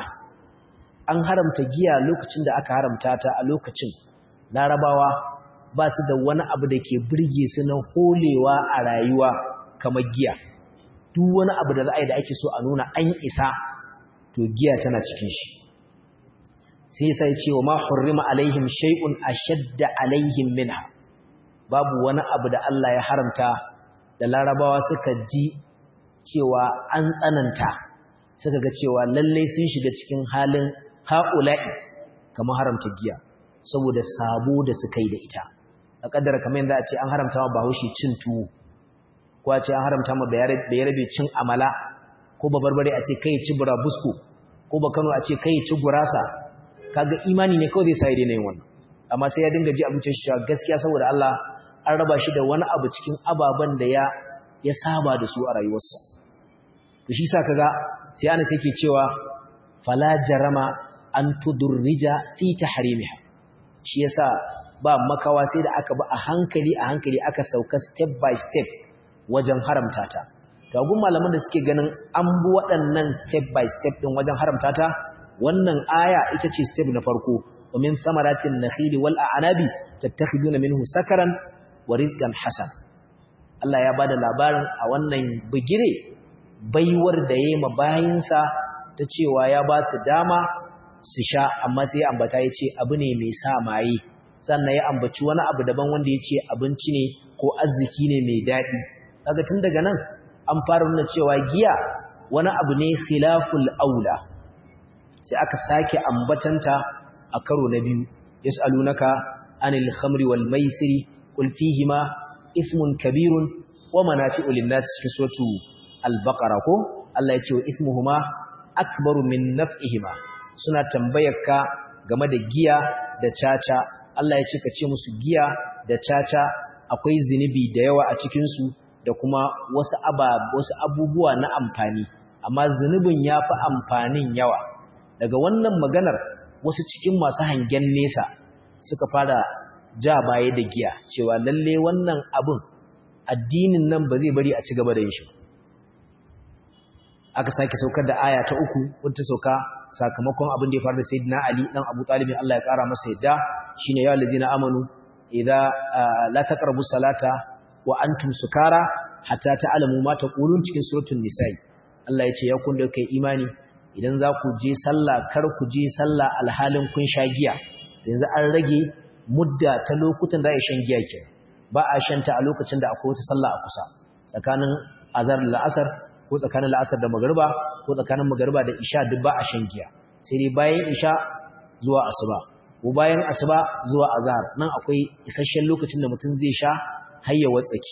an haramta giya lokacin da aka haramta ta a lokacin larabawa ba su da wani abu da ke birge su na holewa a rayuwa kamar giya duk wani abu da za a yi da ake so a nuna an isa to giya tana cikin shi sai sai ce wa ma hurrima alaihim shay'un ashadda alaihim minha babu wani abu da Allah ya haramta da larabawa suka ji cewa an tsananta suka ga cewa lalle sun shiga cikin halin haula'i kamar haramta giya saboda sabo da suka yi da ita a kaddara kamar yadda a ce an haramta ma bahaushe cin tuwo ko a ce an haramta ma bayarabe cin amala ko ba barbare a ce kai ci burabusko ko ba kano a ce kai ci gurasa kaga imani ne kawai zai sa ya daina yin wannan amma sai ya dinga ji abincin shi cewa gaskiya saboda Allah an raba shi da wani abu cikin ababen da ya ya saba da su a rayuwarsa to shi sa kaga sai ana sai ke cewa fala jarama an tudurrija fi tahrimiha shi yasa ba makawa sai da aka ba a hankali a hankali aka sauka step by step wajen haramta ta to gun malaman da suke ganin an bi waɗannan step by step din wajen haramta ta wannan aya ita ce step na farko wa min samaratin nakhili wal a'nabi tattakhiduna minhu sakaran wa rizqan hasan Allah ya bada labarin a wannan bigire baiwar da yayi ma bayinsa ta cewa ya ba su dama su sha amma sai ambata yace abu ne mai sa maye sannan ya ambaci wani abu daban wanda yace abinci ne ko arziki ne mai dadi kaga tun daga nan an fara nuna cewa giya wani abu ne khilaful aula sai aka sake ambatanta a karo na biyu yas'alunaka anil khamri wal maisiri qul fihima ismun kabirun wa manafi'u lin-nas cikin suratu al-baqara ko Allah ya ce wa ismuhuma akbaru min naf'ihima suna tambayarka game da giya da caca Allah ya ce ka ce musu giya da caca akwai zinubi da yawa a cikin su da kuma wasu wasu abubuwa na amfani amma zunubin yafi amfanin yawa daga wannan maganar wasu cikin masu hangen nesa suka fara ja baya da giya cewa lalle wannan abin addinin nan ba zai bari a ci gaba da yin shi aka sake saukar da aya ta uku wadda sauka sakamakon abin da ya faru da sayyidina ali dan abu talib Allah ya kara masa yadda shine ya allazina amanu idza la taqrabu salata wa antum sukara hatta ta'lamu ma taqulun cikin suratul nisa'i Allah ya ce ya kun da kai imani idan za ku je sallah kar ku je sallah alhalin kun sha giya yanzu an rage mudda ta lokutan da ya shan giya ke ba a shanta a lokacin da akwai wata sallah a kusa tsakanin azar da la'asar ko tsakanin la'asar da magariba ko tsakanin magariba da isha duk ba a shan giya sai dai bayan isha zuwa asuba ko bayan asuba zuwa azhar nan akwai isasshen lokacin da mutum zai sha hayya watsaki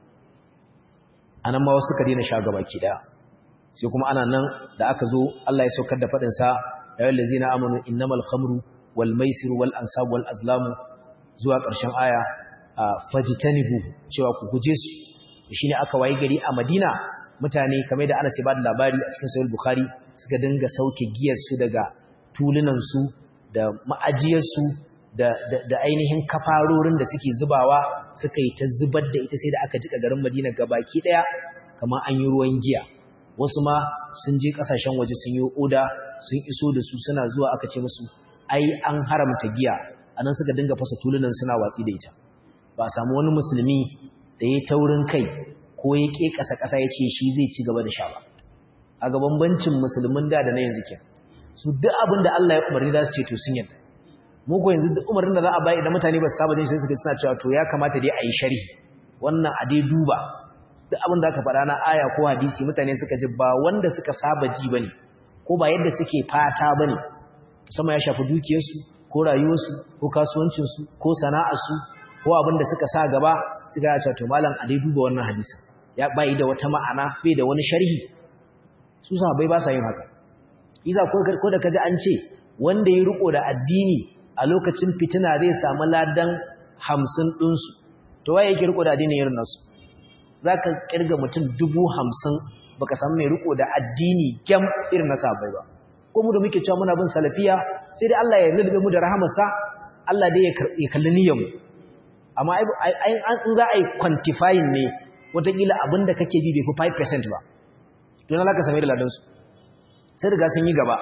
anan ma wasu ka daina sha gabaki daya sai kuma ana nan da aka zo Allah ya saukar da fadin sa ayyul ladzina amanu innamal khamru wal maisir wal ansab wal azlamu zuwa ƙarshen aya fajtanibu cewa ku guje su shine aka wayi gari a Madina mutane kamar da Anas ya bada labari a cikin Sahih Bukhari suka dinga sauke giyar su daga tulunan su da ma'ajiyar su da da ainihin kafarorin da suke zubawa suka yi ta zubar da ita sai da aka jika garin Madina gabaki daya kamar an yi ruwan giya wasu ma sun je kasashen waje sun yi oda sun iso da su suna zuwa aka ce musu ai an haramta giya anan suka dinga fasa tulunan suna watsi da ita ba a samu wani musulmi da ya taurin kai ko ya ke kasa kasa ya ce shi zai ci gaba da sha ba a ga bambancin musulmin da da na yanzu ke su duk abin da Allah ya umarni za su ce to sun yadda mu ko yanzu duk umarnin da za a bayi idan mutane ba su saba jin shi suka suna cewa to ya kamata dai a yi sharhi wannan a dai duba duk abin da aka faɗa na aya ko hadisi mutane suka ji ba wanda suka saba ji bane ko ba yadda suke fata bane musamman ya shafi dukiyarsu ko rayuwarsu ko kasuwancinsu ko sana'arsu ko abin da suka sa gaba suka ya to malam a dai duba wannan hadisi ya bai da wata ma'ana bai da wani sharhi su sahabbai ba sa yin haka iza ko ko da kaji an ce wanda ya riko da addini a lokacin fitina zai samu ladan 50 ɗinsu to waye yake riko da addini irin nasu za ka kirga mutum dubu hamsin baka samu mai riko da addini gyam irin na sabai ba ko mu da muke cewa muna bin salafiya sai dai Allah ya nulbe mu da rahamarsa Allah dai ya kalli niyyar mu amma in za a yi quantifying ne wataƙila abin da kake bi bai fi 5% ba don Allah ka same da ladansu sai riga sun yi gaba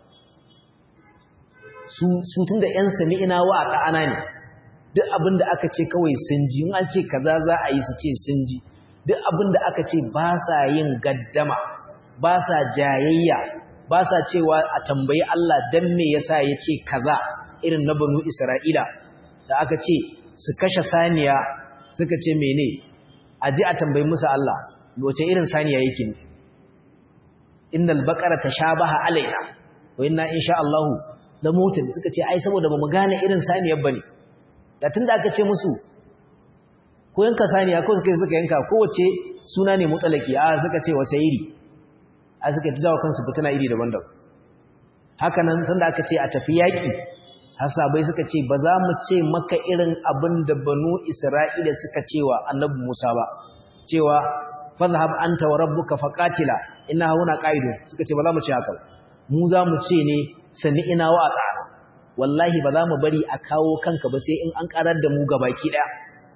su tun da ‘yan sami ina wa a ƙa'ana ne duk abin da aka ce kawai sun ji in an ce kaza za a yi su ce sun ji duk abin da aka ce ba sa yin gaddama ba sa jayayya ba sa cewa a tambayi Allah dan me yasa ya ce kaza irin na banu Isra'ila da aka ce su kashe saniya suka ce mene a ji a tambayi musu Allah wace irin saniya yake ne innal baqara tashabaha alaina wa inna insha Allah la mutin suka ce ai saboda bamu gane irin saniyar bane da tunda aka ce musu ko yanka saniya ko suka suka yanka kowace suna ne mutalaki a suka ce wace iri a suka jawo kansu fitina iri daban-daban haka nan sanda aka ce a tafi yaki hasabai suka ce ba za mu ce maka irin abin da banu isra'ila suka cewa annabi musa ba cewa fadhhab anta wa rabbuka faqatila ina hauna qaidu suka ce ba za mu ce haka mu za mu ce ne sami ina wa tsara wallahi ba za mu bari a kawo kanka ba sai in an karar da mu gabaki daya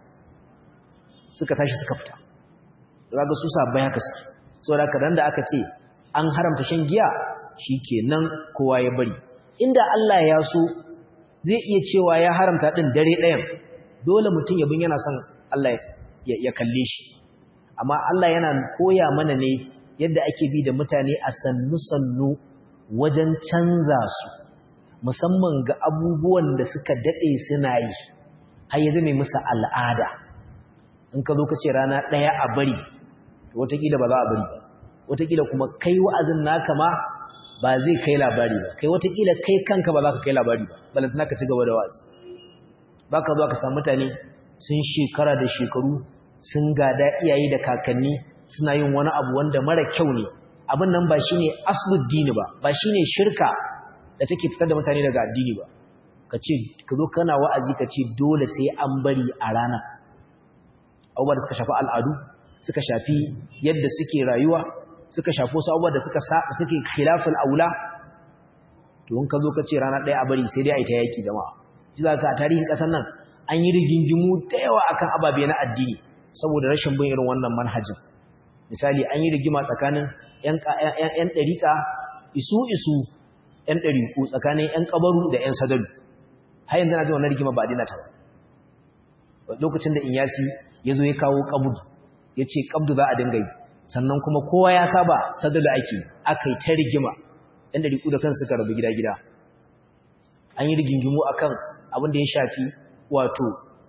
suka tashi suka fita kaga su sabbai haka suke saboda kadan da aka ce an haramta shan giya shikenan kowa ya bari inda Allah ya so zai iya cewa ya haramta din dare ɗayan dole mutum ya bin yana son Allah ya kalle shi amma Allah yana koya mana ne yadda ake bi da mutane a sannu-sannu wajen canza su musamman ga abubuwan da suka daɗe suna yi har ya zama musu al'ada in ka zo ka ce rana ɗaya a bari watakila ba za a bari ba watakila kuma kai wa'azin naka ma ba zai kai labari ba kai watakila kai kanka ba za ka kai labari ba balantana ka ci gaba da wa'azi ba ka zuwa ka samu mutane sun shekara da shekaru sun gada iyaye da kakanni suna yin wani abu wanda mara kyau ne abin nan ba shi ne asuluddini ba ba shi ne shirka da take fitar da mutane daga addini ba ka ce ka zo kana wa'azi ka ce dole sai an bari a rana abubuwa da suka shafi al'adu suka shafi yadda suke rayuwa suka shafi wasu abubuwa da suka suke khilafin aula to in ka zo ka ce rana ɗaya a bari sai dai a yi ta yaƙi jama'a shi za ka a tarihin ƙasar nan an yi rigingimu da yawa akan ababe na addini saboda rashin bin irin wannan manhajin misali an yi rigima tsakanin ‘yan ɗariƙa isu-isu ‘yan ɗariƙu tsakanin ‘yan ƙabaru da ‘yan sadalu har yanzu na ji wannan rigima ba a dina ta ba lokacin da inyasi ya zo ya kawo ƙabudu ya ce ƙabdu za a dinga yi sannan kuma kowa ya saba sadalu ake aka yi ta rigima ‘yan ɗariƙu da kansu suka rabu gida-gida an yi rigingimu akan abin da ya shafi wato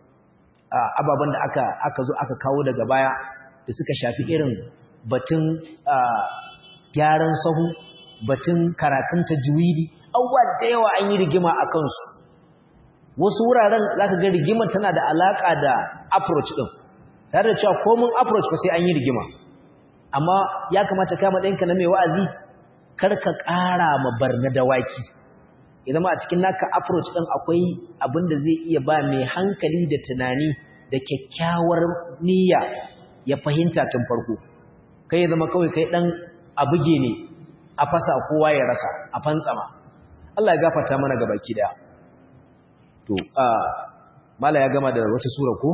ababen da aka aka zo aka kawo daga baya da suka shafi irin batun gyaran sahu batun karatun tajwidi abubuwa da yawa an yi rigima a kansu wasu wuraren za ka ga rigimar tana da alaƙa da approach ɗin tare da cewa komin approach ba sai an yi rigima amma ya kamata kama ɗinka na mai wa'azi kar ka ƙara ma barna dawaki idan ma a cikin naka approach ɗin akwai abin da zai iya ba mai hankali da tunani da kyakkyawar niyya ya fahimta tun farko kai ya zama kawai kai ɗan abuge ne a fasa kowa ya rasa a fantsama Allah ya gafarta mana ga baki daya to a mala ya gama da wata sura ko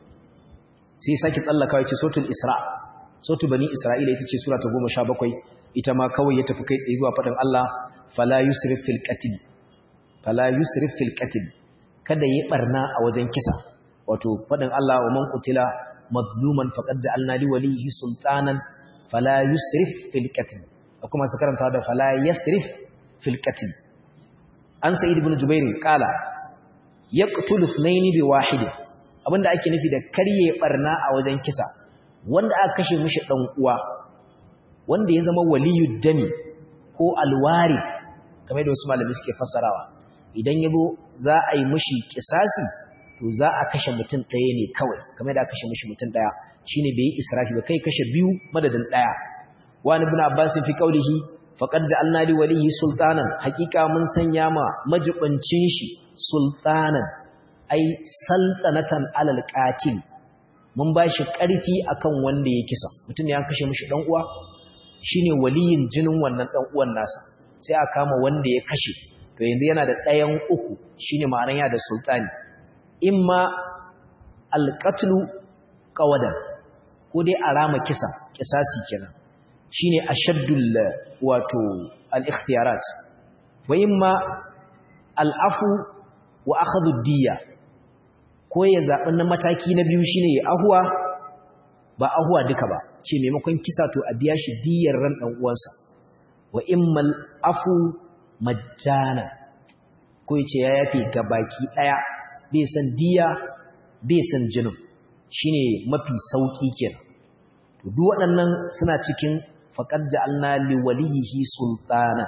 sai sake tsallaka yace suratul isra suratul bani isra'ila ita ce sura ta 17 ita ma kawai ya tafi kai tsaye zuwa faɗin Allah fala yusrif fil qatl fala yusrif fil qatl kada yi barna a wajen kisa wato faɗin Allah wa man qutila mazluman faqad ja'alna li walihi sultanan fala yusrif fil qatl kuma su karanta da fala yasrif fil qatl an sa'id ibn jubair qala yaqtulu ithnayn bi wahid abinda ake nufi da karye barna a wajen kisa wanda aka kashe mishi dan uwa wanda ya zama waliyud dami ko alwarid kamar da wasu malami suke fassarawa idan yazo za a yi mishi kisasi to za a kashe mutum ɗaya ne kawai kamar da aka kashe mishi mutum ɗaya shine bai yi israfi ba kai kashe biyu madadin ɗaya wani ibn abbas fi qawlihi faqad ja'alna li walihi sultanan hakika mun sanya ma majibancin shi sultanan ai saltanatan alal qatil mun bashi ƙarfi akan wanda ya kisa mutum ne ya kashe mishi dan uwa shine waliyin jinin wannan dan uwan nasa sai a kama wanda ya kashe to yanzu yana da ɗayan uku shine ma'anar ya da sultani imma alqatlu qawadan ko dai arama kisa kisasi kenan shine ashaddul wato al-ikhtiyarat wa imma al-afu wa akhadhu diyya ko ya zabi na mataki na biyu shine ya ahwa ba ahwa duka ba ce maimakon kisa to a biya shi diyyar ran dan uwansa wa imma al-afu majjana ko yace ya yafe gabaki daya bai san diya bai san jinin shine mafi sauki kenan to duk waɗannan suna cikin faqad ja'alna li walihi sultana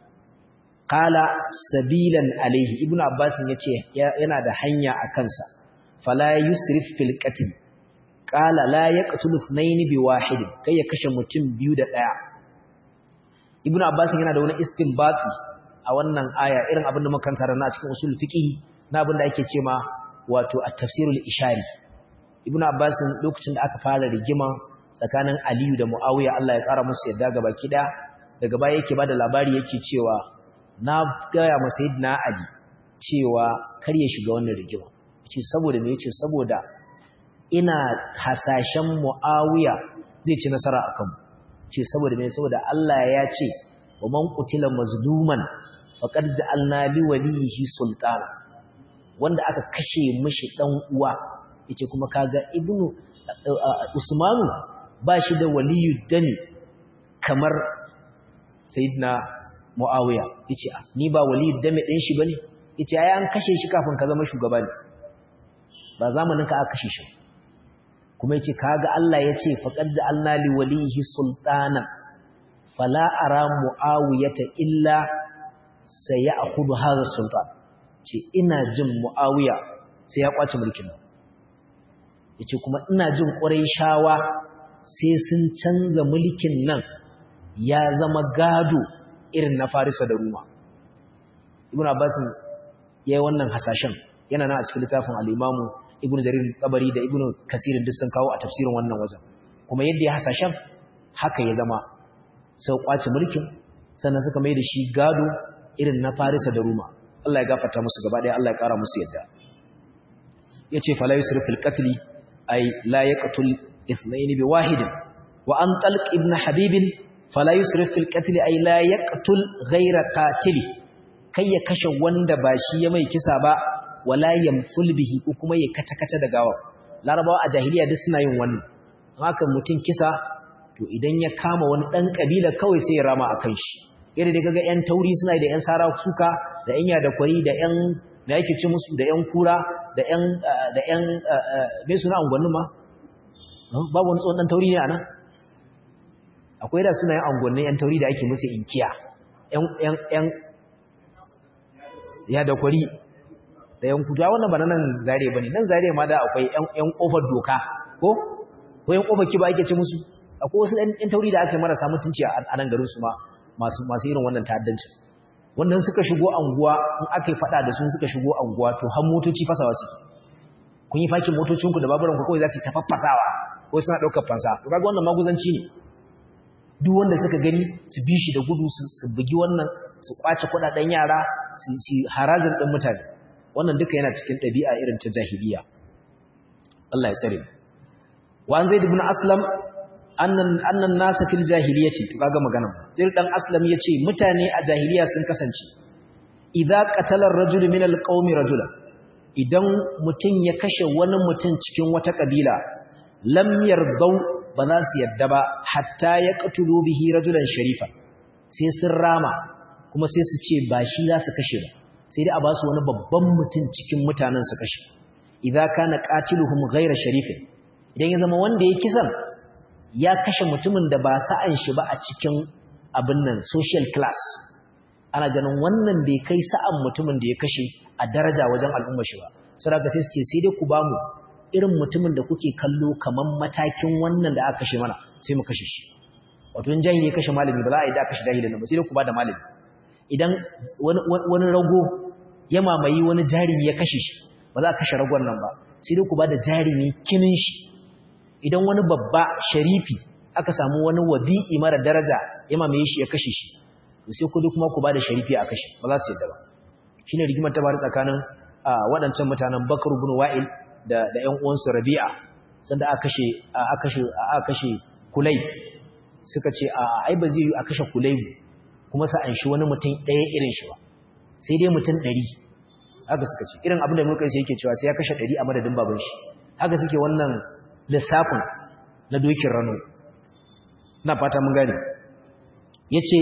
qala sabilan alayhi ibnu abbas yace yana da hanya a kansa fala yusrif fil qatl qala la yaqtulu ithnayn bi wahid kai ya kashe mutum biyu da daya ibnu abbas yana da wani istinbati a wannan aya irin abin da muka karanta a cikin usul fiqh na abin da ake cewa wato at-tafsirul ishari ibnu abbas lokacin da aka fara rigima tsakanin Aliyu da Muawiya Allah ya kara musu yadda gaba kida daga baya yake bada labari yake cewa na gaya ma sayyidina Ali cewa kar ya shiga wannan rigima yace saboda me yace saboda ina hasashen Muawiya zai ci nasara akan mu ce saboda me saboda Allah ya ce wa man qutila mazluman faqad ja'alna li walihi sultana wanda aka kashe mishi dan uwa yace kuma kaga ibnu usmanu ba shi da waliyu dami kamar sayyidina muawiya yace ni ba waliyu dami din shi bane yace ai an kashe shi kafin ka zama shugaba ne ba zamanin ka aka kashe shi kuma yace kaga Allah yace faqad ja'alna li walihi sultana fala ara muawiyata illa sayakhudhu hadha sultan ce ina jin muawiya sai ya kwace mulkin nan yace kuma ina jin quraishawa sai sun canza mulkin nan ya zama gado irin na farisa da ruma ibnu abbas yayi wannan hasashen yana nan a cikin littafin al-imamu ibnu jarir tabari da ibnu kasirin duk sun kawo a tafsirin wannan wajen kuma yadda ya hasashen haka ya zama sau kwace mulkin sannan suka mai da shi gado irin na farisa da ruma Allah ya gafarta musu gaba ɗaya Allah ya ƙara musu yadda ya ce fala yusuf fil qatli ay la yaqtul ithnayn bi wahidin wa an talq ibn habib fala yusuf fil qatli ay la yaqtul ghayra qatili kai ya kashe wanda ba shi ya mai kisa ba wala yamful bihi ko kuma ya kata kata da gawa larabawa a jahiliya duk suna yin wannan haka mutum kisa to idan ya kama wani dan kabila kawai sai ya rama akan shi irin da kaga yan tauri suna da yan sara suka da yan yada kwari da yan me yake ci musu da yan kura da yan da yan me suna angwannin ma babu wani tsohon dan tauri ne anan akwai da suna yan angwannin yan tauri da ake musu inkiya yan yan yan ya da kwari da yan kudu wannan ba nan zare bane nan zare ma da akwai yan yan kofar doka ko ko yan kofar kiba ake ci musu akwai wasu yan tauri da aka yi marasa mutunci a nan garin su ma masu masu irin wannan ta'addancin wannan suka shigo anguwa in aka yi fada da su suka shigo anguwa to har motoci fasawa su kun yi fakin motocinku da baburanku kawai za su ta faffasawa ko suna ɗaukar fansa to kaga wannan maguzanci ne duk wanda suka gani su bi shi da gudu su bugi wannan su kwace kuɗaɗen yara su su harazin ɗin mutane wannan duka yana cikin ɗabi'a irin ta jahiliya Allah ya tsare wa an zaid ibn aslam annan annan nasa fil jahiliyyati to kaga magana zai dan aslam yace mutane a jahiliya sun kasance idza qatala ar-rajul min al-qaumi rajula idan mutun ya kashe wani mutun cikin wata kabila lam yardau ba za su yadda ba hatta ya qatulu bihi rajulan sharifa sai sun rama kuma sai su ce ba shi za su kashe ba sai dai a ba su wani babban mutun cikin mutanen su kashe idza kana qatiluhum ghayra sharifin idan ya zama wanda ya kisan ya kashe mutumin da ba sa'an shi ba a cikin abin nan social class ana ganin wannan bai kai sa'an mutumin da ya kashe a daraja wajen al'umma shi ba sau da sai su ce sai dai ku ba mu irin mutumin da kuke kallo kamar matakin wannan da aka kashe mana sai mu kashe shi wato in jahili ya kashe malami ba za a yi da kashe jahilin ba sai dai ku ba da malami idan wani rago ya mamayi wani jarumi ya kashe shi ba za a kashe ragon nan ba sai dai ku ba da jarumi kinin shi idan wani babba sharifi aka samu wani wadi'i mara daraja ya mamaye shi ya kashe shi to sai ku kuma ku bada sharifi a kashe ba za su yadda ba shine rigimar ta bari tsakanin waɗancan mutanen Bakar ibn Wa'il da da ƴan uwansu Rabi'a sanda aka kashe aka kashe aka kashe Kulay suka ce a ai ba zai yi a kashe Kulay kuma sa an shi wani mutum ɗaya irin shi ba sai dai mutum 100 haka suka ce irin abin da muka sai yake cewa sai ya kashe 100 a madadin baban shi haka suke wannan lissafin na dokin rano na fata mun gane ya ce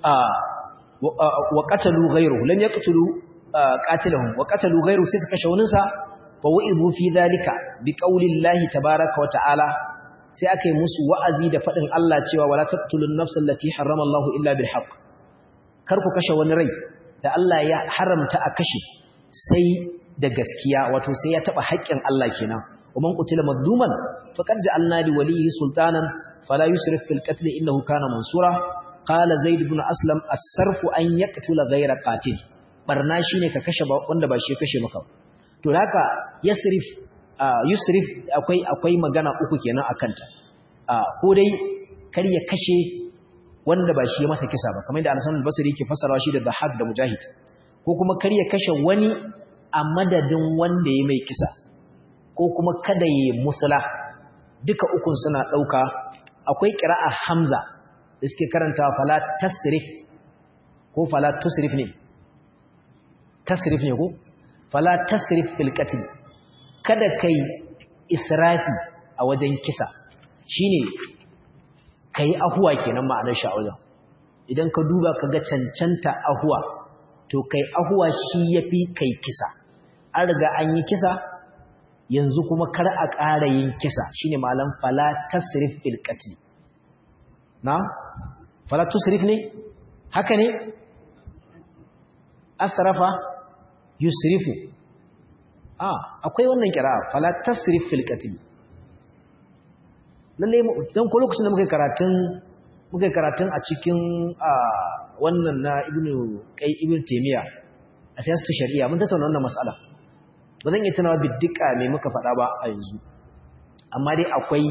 wa ƙatalu gairu lam ya ƙatalu ƙatilahun wa ƙatalu gairu sai su kashe waninsa wa wa'izu fi zalika bi ƙaunin lahi tabaraka wa ta'ala sai aka yi musu wa'azi da faɗin Allah cewa wala tattulun nafsan lati harrama Allah illa bil haqq kar ku kashe wani rai da Allah ya haramta a kashe sai da gaskiya wato sai ya taɓa haƙƙin Allah kenan ومن قتل مظلوما فقد جعلنا لوليه سلطانا فلا يسرف في القتل إنه كان منصورا قال زيد بن أسلم الصرف أن يقتل غير قاتل barna shine ka kashe wanda ba shi kashe maka to haka yasrif yusrif akwai akwai magana uku kenan akanta ko dai kar ya kashe wanda ba shi ya masa kisa ba kamar yadda Al-Hasan al-Basri yake fassarawa shi da Dhahak da Mujahid ko kuma kar ya kashe wani a madadin wanda ya mai kisa ko kuma kada ya musula duka ukun suna dauka akwai qira'a Hamza da suke karanta fala tasrif ko fala tusrif ne tasrif ne ko fala tasrif fil qatl kada kai israfi a wajen kisa shine kai ahuwa kenan ma'anar shi a wajen idan ka duba ka ga cancanta ahuwa to kai ahuwa shi yafi kai kisa an riga an yi kisa yanzu kuma kar a ƙara yin kisa shine malam fala tasrif fil qatl na fala tusrif ne haka ne asrafa yusrifu ah akwai wannan kira fala tasrif fil qatl lalle dan ko lokacin da muka karatun muka karatun a cikin wannan na ibnu kai ibnu taymiya a siyasatu shari'a mun tattauna wannan mas'ala ba zan iya tunawa biddika me muka faɗa ba a yanzu amma dai akwai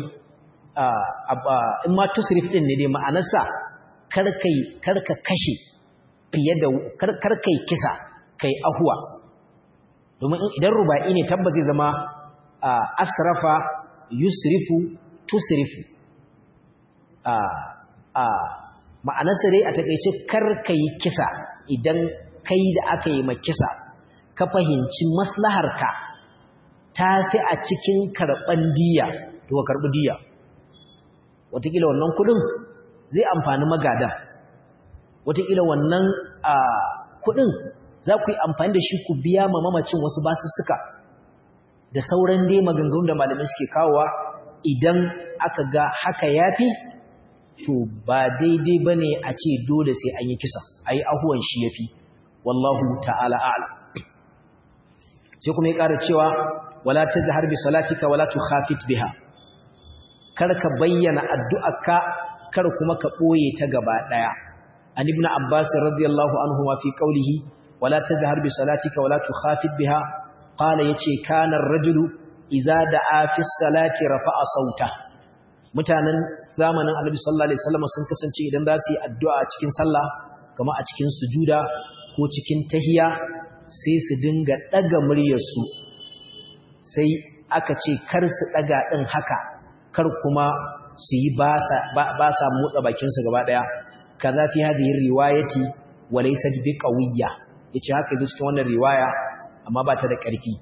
in ma tusrif din ne dai ma'anarsa karkai karka kashe fiye da karkai kisa kai ahuwa domin idan ruba'i ne tabbas zai zama asrafa yusrifu tusrifu a a ma'anarsa dai a takeice karkai kisa idan kai da aka yi ma kisa ka fahimci maslaharka ta fi a cikin karɓan diya to ka karɓi diya wataƙila wannan kuɗin zai amfani magadan wataƙila wannan kuɗin za ku yi amfani da shi ku biya ma mamacin wasu basussuka da sauran dai maganganun da malamai suke kawowa idan aka ga haka yafi to ba daidai ba ne a ce dole sai an yi kisa a yi ahuwan shi ya fi wallahu ta'ala a'ala sai kuma ya ƙara cewa wala ta jihar bi salatika wala tu khafit biha kar ka bayyana addu'arka kar kuma ka ɓoye ta gaba ɗaya an ibn abbas radiyallahu anhu ma fi qawlihi wala tajhar bi salatika wala tu khafit biha qala yace kana ar-rajulu idza da'a fi salati rafa'a sauta mutanen zamanin annabi sallallahu alaihi wasallam sun kasance idan za su yi addu'a a cikin sallah kamar a cikin sujuda ko cikin tahiya sai su dinga daga muryarsu sai aka ce kar su daga din haka kar kuma su yi ba sa motsa bakinsu gaba daya kaza fi hadhihi riwayati wa laysat bi qawiyya yace haka yazo cikin wannan riwaya amma ba ta da ƙarfi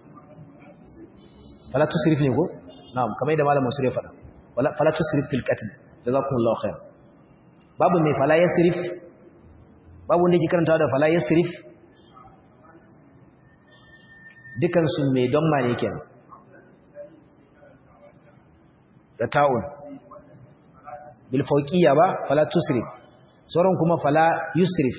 fala tusrif ne ko na'am kamar da malamin sura ya faɗa wala fala tusrif fil qatl jazakumullahu khair babu mai fala yasrif babu wanda yake karantawa da fala yasrif dukan su mai don ma ne kenan da ta'un bil fawqiyya ba fala tusrif sauran kuma fala yusrif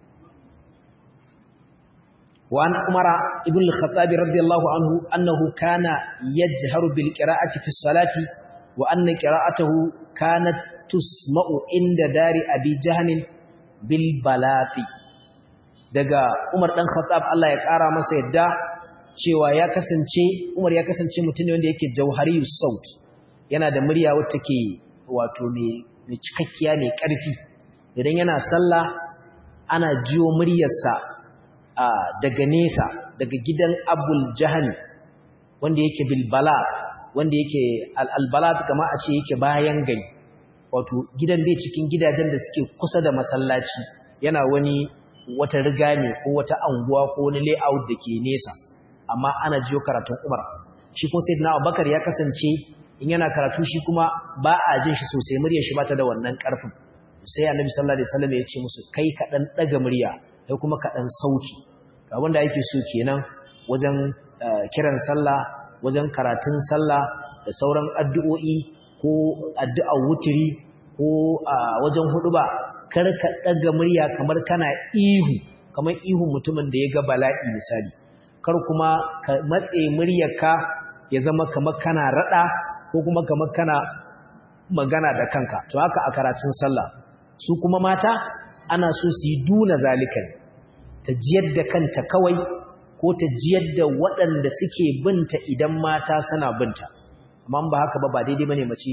wa an umara ibn al-khattab radiyallahu anhu annahu kana yajharu bil qira'ati fi salati wa anna qira'atuhu kanat tusma'u inda dari abi jahm bil balati daga umar dan khattab Allah ya kara masa yadda cewa ya kasance umar ya kasance mutum ne wanda yake jauhariyus saut yana da murya wacce ke wato mai cikakkiya mai ƙarfi idan yana sallah ana jiyo muryarsa daga nesa daga gidan abul jahani wanda yake bilbala wanda yake al'albalat kama a ce yake bayan gari wato gidan bai cikin gidajen da suke kusa da masallaci yana wani wata riga ne ko wata anguwa ko wani layout da ke nesa amma ana jiyo karatun umar shi kuma sai na abubakar ya kasance in yana karatu shi kuma ba a jin shi sosai muryar shi bata da wannan karfin sai annabi sallallahu alaihi wasallam ya ce musu kai ka dan daga murya kai kuma ka dan sauki abin da yake so kenan wajen kiran sallah wajen karatun sallah da sauran addu'o'i ko addu'ar wutiri ko wajen huduba kar ka daga murya kamar kana ihu kamar ihu mutumin da ya ga bala'i misali kar kuma ka matse muryarka ya zama kamar kana rada ko kuma kamar kana magana da kanka to haka a karatun sallah su kuma mata ana so su yi duna zalikan ta jiyar da kanta kawai ko ta jiyar da waɗanda suke binta idan mata suna binta amma ba haka ba ba daidai bane mace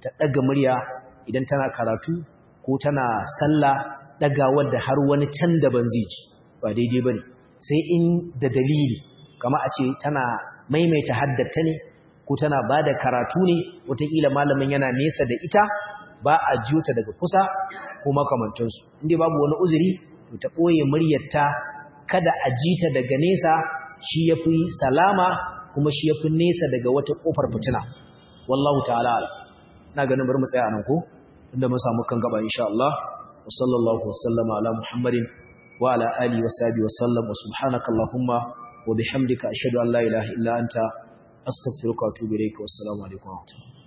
ta daga murya idan tana karatu ko tana sallah dagawar da har wani can daban zai ji ba daidai bane sai in da dalili kama a ce tana maimaita haddata ne ko tana bada karatu ne wataƙila malamin yana nesa da ita ba a jiyo ta daga kusa ko makamantansu inda babu wani uzuri to ta ɓoye muryarta kada a ji ta daga nesa shi ya fi salama kuma shi ya fi nesa daga wata ƙofar fitina wallahu ta'ala na ganin bari mu tsaya nan ko inda mun samu kan gaba insha Allah wa sallallahu wasallama ala muhammadin wa ala alihi wa sahbihi wa sallam wa subhanaka allahumma wa bihamdika ashhadu an la ilaha illa anta astaghfiruka wa atubu ilayka wassalamu alaikum wa rahmatullahi